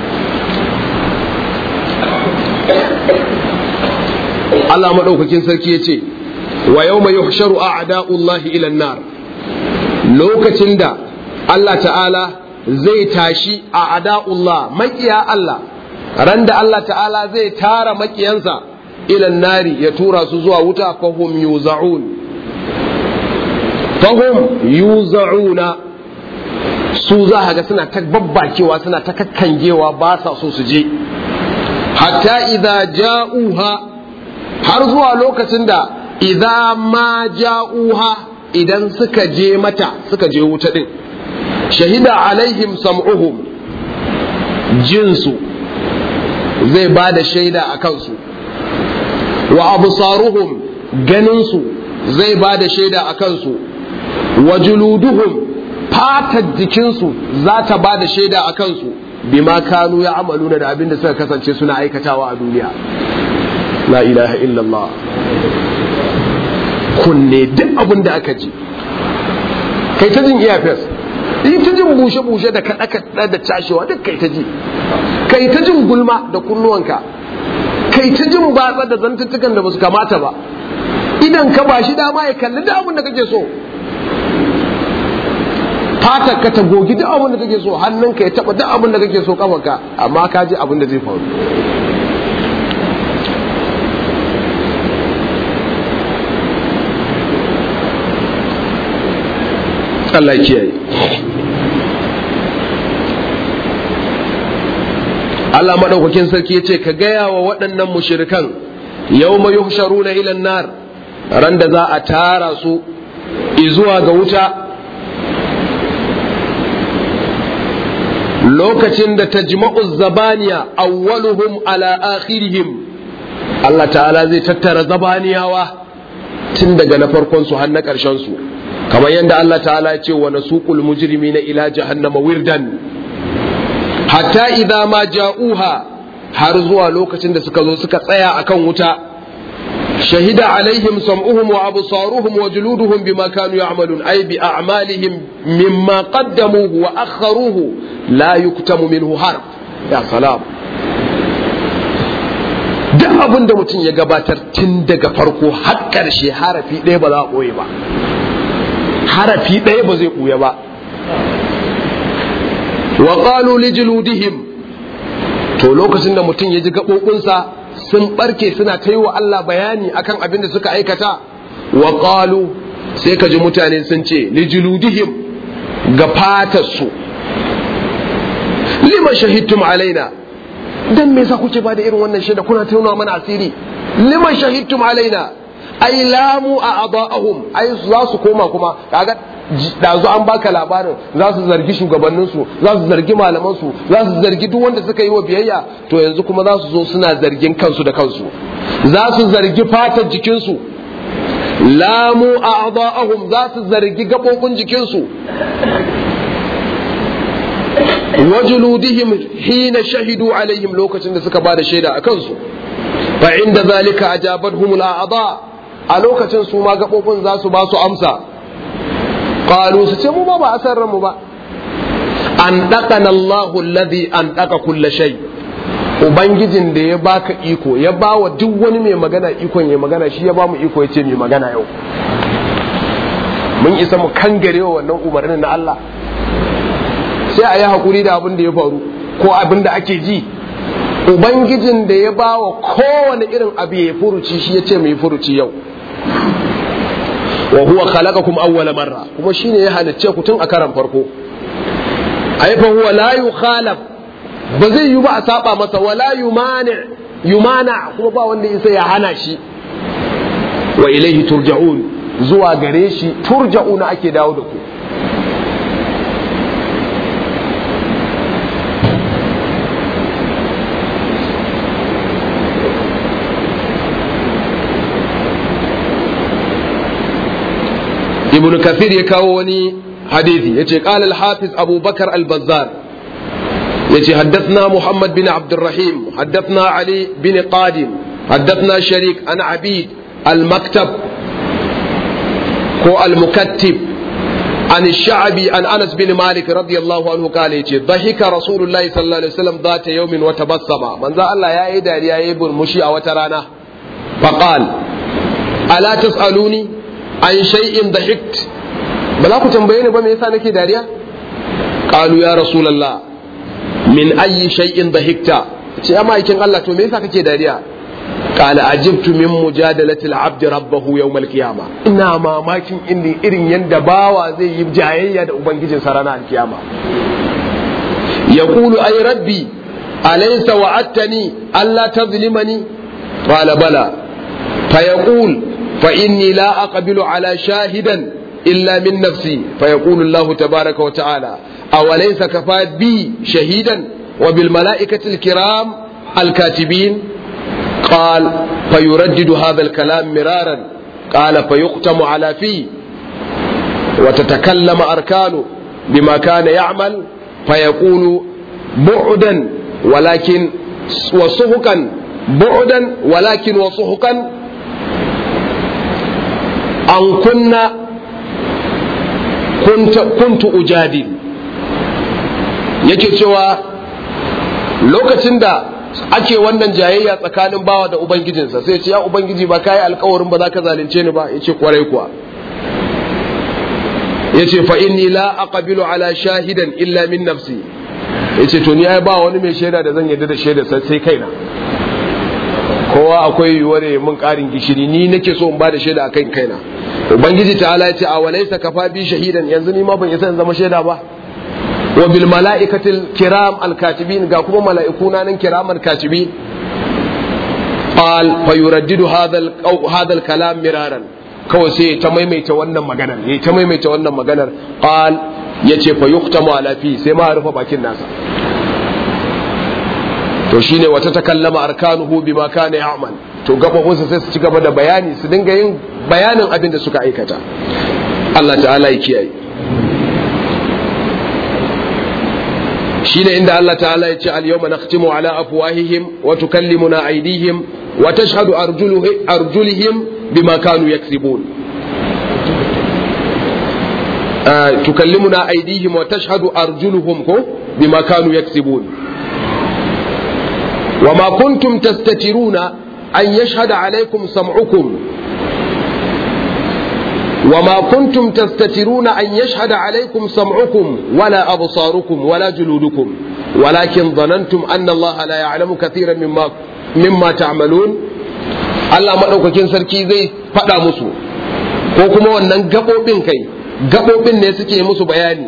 Allah maɗaukakin sarki ya ce wa yau mai yuhsharu a ada'ullahi ilan nar lokacin da Allah ta'ala zai tashi a ada'ullah makiya Allah ran da Allah ta'ala zai tara makiyansa ilan nari ya tura su zuwa wuta fahum yuza'un fahum yuza'una su za ga suna ta babbakewa suna ta kakkangewa ba sa so su je hatta idza ja'uha har zuwa lokacin da idza ma ja'uha idan suka je mata suka je wuta din shahida alaihim sam'uhum jinsu zai ba da shaida a kansu wa absaruhum ganinsu zai ba da shaida a kansu wa juluduhum fatar jikinsu za ta ba da shaida a kansu bima kanu ya amaluna da abin da suka kasance suna aikatawa a duniya la ilaha illallah kunne duk abin da aka ji kai ta jin iyafes yi ta jin bushe-bushe da kaɗa-kaɗa da cashewa duk kai ta ji kai ta jin gulma da kunnuwanka kai ta jin batsa da zantuttukan da ba su kamata ba idan ka ba shi dama ya kalli duk abin da kake so fatar ka ta gogi duk abin da kake so hannunka ya taba duk abin da kake so kafanka amma ka ji abin da zai faru Allah kiyaye Allah madaukakin sarki ya ce ka gaya wa waɗannan mushirikan yau mai yuhsharuna ilan nar ran da za a tara su izuwa ga wuta lokacin da tajma'u zabaniya awwaluhum ala akhirihim Allah ta'ala zai tattara zabaniyawa tun daga na farkon su har na ƙarshen su kamar yadda Allah ta'ala ya ce wa nasuqul mujrimina ila jahannama wirdan hatta idza ma ja'uha har zuwa lokacin da suka zo suka tsaya akan wuta shahida alaihim sam'uhum wa absaruhum wa juluduhum bima kanu ya'malun ay bi a'malihim mimma qaddamuhu wa akharuhu la yuktamu minhu harf ya salam duk abin da mutum ya gabatar tun daga farko har ƙarshe harafi ɗaya ba za a ɓoye ba harafi ɗaya ba zai ɓuya ba wa qalu li juludihim to lokacin da mutum ya ji gaɓoɓinsa sun ɓarke suna ta yi wa Allah bayani akan abin da suka aikata wa qalu sai ka ji mutane sun ce li juludihim ga fatarsu lima shahidtum alaina dan me yasa kuke ba da irin wannan shaida kuna tauna mana asiri lima shahidtum alaina ai lamu a aba'ahum ai za su koma kuma kaga dazu an baka labarin za su zargi shugabanninsu za su zargi malamansu za su zargi duk wanda suka yi wa biyayya to yanzu kuma za su zo suna zargin kansu da kansu za su zargi fatar jikinsu lamu a aba'ahum za su zargi gaɓoɓin jikinsu wajuludihim hina shahidu alaihim lokacin da suka ba da shaida a kansu fa inda zalika ajabatuhum al'ada a lokacin su ma gabobin za su ba su amsa qalu su ce mu ba ba asar mu ba an daqana Allahu alladhi an daqa kull shay ubangijin da ya baka iko ya ba wa duk wani mai magana ikon ya magana shi ya ba mu iko ya ce mai magana yau mun isa mu kangare wa wannan umarnin na Allah sai a yi haƙuri da abin da ya faru ko abin da ake ji ubangijin da ya ba wa kowane irin abu ya furuci shi ya ce mai furuci yau wa huwa khalaqakum awwala marra kuma shine ya halicce ku tun a karan farko ai fa huwa la yukhalaf ba zai yi ba a saba masa wala yumani yumana kuma ba wanda isa ya hana shi wa ilaihi turja'un zuwa gare shi turja'una ake dawo da ku ibn kathir ya kawo wani hadithi yace qala al-hafiz abu bakar al-bazzar yace haddathna muhammad bin abd الرحيم حدثنا علي بن قادم حدثنا شريك عن عبيد المكتب هو المكتب عن الشعبي عن انس بن مالك رضي الله عنه قال يجي ضحك رسول الله صلى الله عليه وسلم ذات يوم وتبسم من ذا الله يا ايدا يا يبن مشي او ترانا فقال الا تسالوني عن شيء ضحكت بلا ku tambaye ni ba me yasa nake dariya qalu ya rasulullah min ayyi shay'in dhahikta ce ya ma'aikin Allah to me yasa kake dariya qala ajibtu min mujadalati al-abd rabbahu yawm al-qiyama ina mamakin inni irin yanda bawa zai yi jayayya da ubangijin sa ranar al-qiyama yaqulu ay rabbi alaysa wa'adtani alla tadhlimani qala bala fayaqul fa inni la aqbilu ala shahidan illa min nafsi fayaqulu Allah tabaaraka wa ta'ala awalaysa kafa bi shahidan wa bil mala'ikati al-kiram al-katibin قال فيردد هذا الكلام مرارا قال فيختم على فيه وتتكلم أركانه بما كان يعمل فيقول بعدا ولكن وصهكا بعدا ولكن وصهكا أن كنا كنت كنت أجادل yake cewa lokacin da ake wannan jayayya tsakanin bawa da ubangijinsa sai ce ya ubangiji ba kai alkawarin ba za ka zalunce ni ba yace kwarai kuwa yace fa inni la aqbilu ala shahidan illa min nafsi yace to ni ai ba wani mai shaida da zan yarda da shaida sai kaina kowa akwai yiwuwar mun karin gishiri ni nake so in ba da shaida akan kaina ubangiji ta'ala yace a walaysa kafa bi shahidan yanzu ni ma ban isa in zama shaida ba wa bil mala'ikatil kiram al katibin ga kuma mala'ikuna nan kiram al katibin qal fa yuraddidu hadha al hadha al kalam miraran kawai sai ta maimaita wannan maganar yayi ta maimaita wannan maganar qal yace fa yuhtamu ala fi sai ma rufe bakin nasa to shine wata takallama arkanuhu bima kana ya'mal to gabobinsa sai su ci gaba da bayani su dinga yin bayanin abin da suka aikata Allah ta'ala ya kiyaye shine inda Allah ta'ala ya ce al-yawma nakhtimu ala afwahihim wa tukallimuna aydihim wa tashhadu arjuluhum bima kanu yaksibun tukallimuna aydihim wa tashhadu arjuluhum ko bima kanu yaksibun وما كنتم تستترون أن يشهد عليكم سمعكم وما كنتم تستترون أن يشهد عليكم سمعكم ولا أبصاركم ولا جلودكم ولكن ظننتم أن الله لا يعلم كثيرا مما مما تعملون Allah maɗaukakin sarki zai faɗa musu ko kuma wannan gaɓoɓin kai gaɓoɓin ne suke musu bayani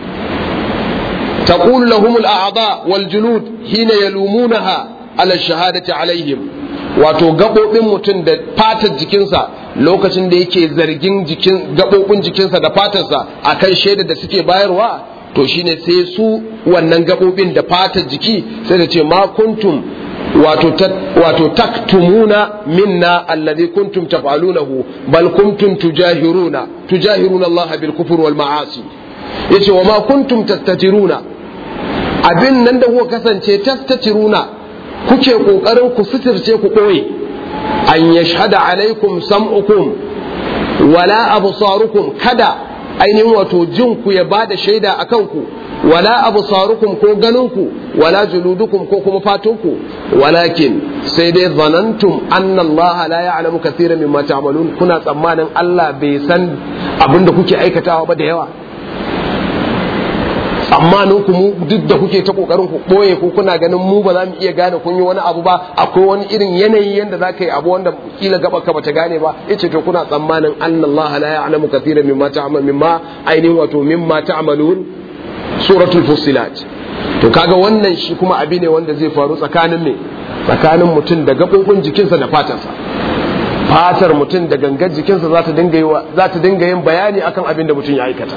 تقول لهم الأعضاء والجلود حين يلومونها على الشهادة عليهم wato gaɓoɓin mutum da fatar jikinsa lokacin da yake zargin jikin gaɓoɓin jikinsa da fatarsa a kan shaida da suke bayarwa to shine sai su wannan gaɓoɓin da fatar jiki sai da ce ma kuntum wato wato taktumuna minna alladhi kuntum taf'alunahu bal kuntum tujahiruna tujahiruna Allah bil kufr wal ma'asi yace wa ma kuntum tastatiruna abin nan da kuka kasance tastatiruna kuke kokarin ku suturce ku koyi an yashhada alaikum sam'ukum wala absarukum kada ainihin wato jin ku ya bada shaida akan ku wala absarukum ko ganin ku wala juludukum ko kuma fatunku walakin sai dai zanantum anna Allah la ya'lamu kathiran mimma ta'malun kuna tsammanin Allah bai san abin da kuke aikatawa ba da yawa tsammanin ku mu duk da kuke ta kokarin ku boye ko kuna ganin mu ba za mu iya gane kun yi wani abu ba akwai wani irin yanayi yanda za ka yi abu wanda kila gaba ka bata gane ba yace to kuna tsammanin anna Allah la ya'lamu kathiran mimma ta'mal mimma ainihin wato mimma ta'malun suratul fussilat to kaga wannan shi kuma abi ne wanda zai faru tsakanin me tsakanin mutum da gabobin jikinsa da fatarsa fatar mutum da gangar jikinsa za ta dinga za ta dinga yin bayani akan abin da mutum ya aikata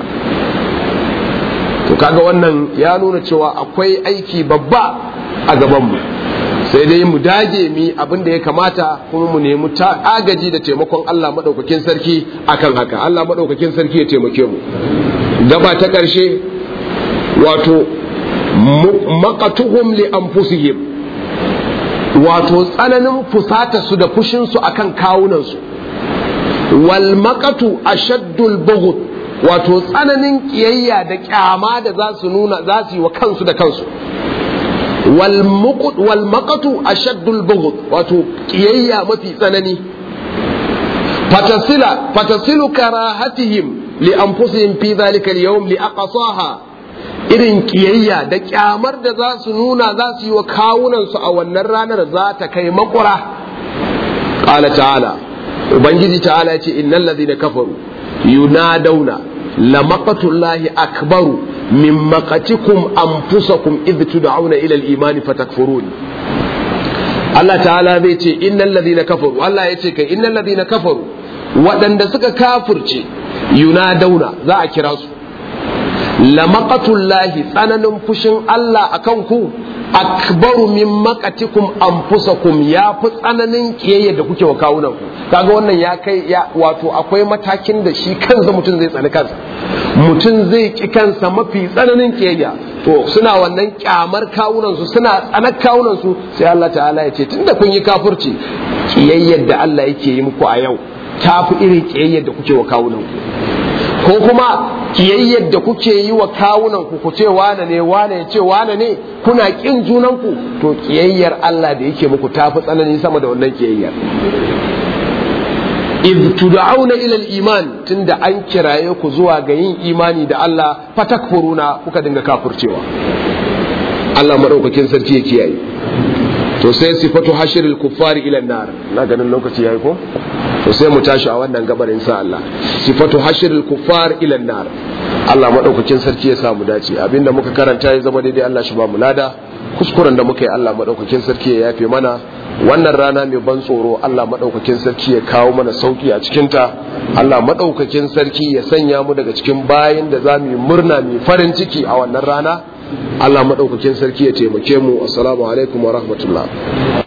to kaga wannan ya nuna cewa akwai aiki babba a gabanmu sai dai mu dage mi abin da ya kamata kuma mu nemi ta agaji da taimakon Allah madaukakin sarki akan haka Allah madaukakin sarki ya taimake mu gaba ta ƙarshe wato maqatuhum li anfusihim wato tsananin fusata su da fushin su akan kawunan su wal maqatu ashaddul bughd wato tsananin kiyayya da kyama da za su nuna za su yi wa kansu da kansu wal maqatu ashaddul bughd wato kiyayya mafi tsanani fatasila fatasilu karahatihim li anfusihim fi dhalika al-yawm li aqsaha irin kiyayya da kyamar da za su nuna za su yi wa kawunan su a wannan ranar za ta kai makura qala ta'ala ubangiji ta'ala yace innal ladhina kafaru yunadawna lamaqatullahi akbaru min maqatikum anfusakum idh tud'auna ila al-iman fatakfurun Allah ta'ala zai ce innal ladhina kafaru Allah yace kai innal ladhina kafaru waɗanda suka kafirce yunadawna za a kira su lamaqatullahi tsananin fushin Allah akan ku akbaru min maqatikum anfusakum ya fi tsananin kiyayya da kuke wa kawunan ku kaga wannan ya kai ya wato akwai matakin da shi kansa mutum zai tsani kansa mutum zai ki kansa mafi tsananin kiyayya to suna wannan kyamar kawunan su suna tsanar kawunan su sai Allah ta'ala ya ce tunda kun yi kafirci kiyayyar da Allah yake yi muku a yau ta fi irin kiyayyar da kuke wa kawunan ku ko kuma kiyayyar da kuke yi wa kawunan ku ku ce wane ne wane ya ce wane ne kuna kin junan ku to kiyayyar Allah da yake muku tafi tsanani sama da wannan kiyayyar iz tud'auna ila al-iman tunda an kiraye ku zuwa ga yin imani da Allah fatakfuruna kuka dinga kafircewa Allah madaukakin sarki ya kiyaye to sai sifatu hashiril kuffari ila nar na ganin lokaci yayi ko to sai mu tashi a wannan gabar insha Allah sifatu hashiril kuffar ila nar Allah madaukakin sarki ya sa mu dace abinda muka karanta ya zama daidai Allah shi ba mu lada kuskuren da muka yi Allah madaukakin sarki ya yafe mana wannan rana mai ban tsoro Allah madaukakin sarki ya kawo mana sauki a cikin ta Allah madaukakin sarki ya sanya mu daga cikin bayin da za mu yi murna mai farin ciki a wannan rana Allah madaukakin sarki ya taimake mu assalamu alaikum wa rahmatullah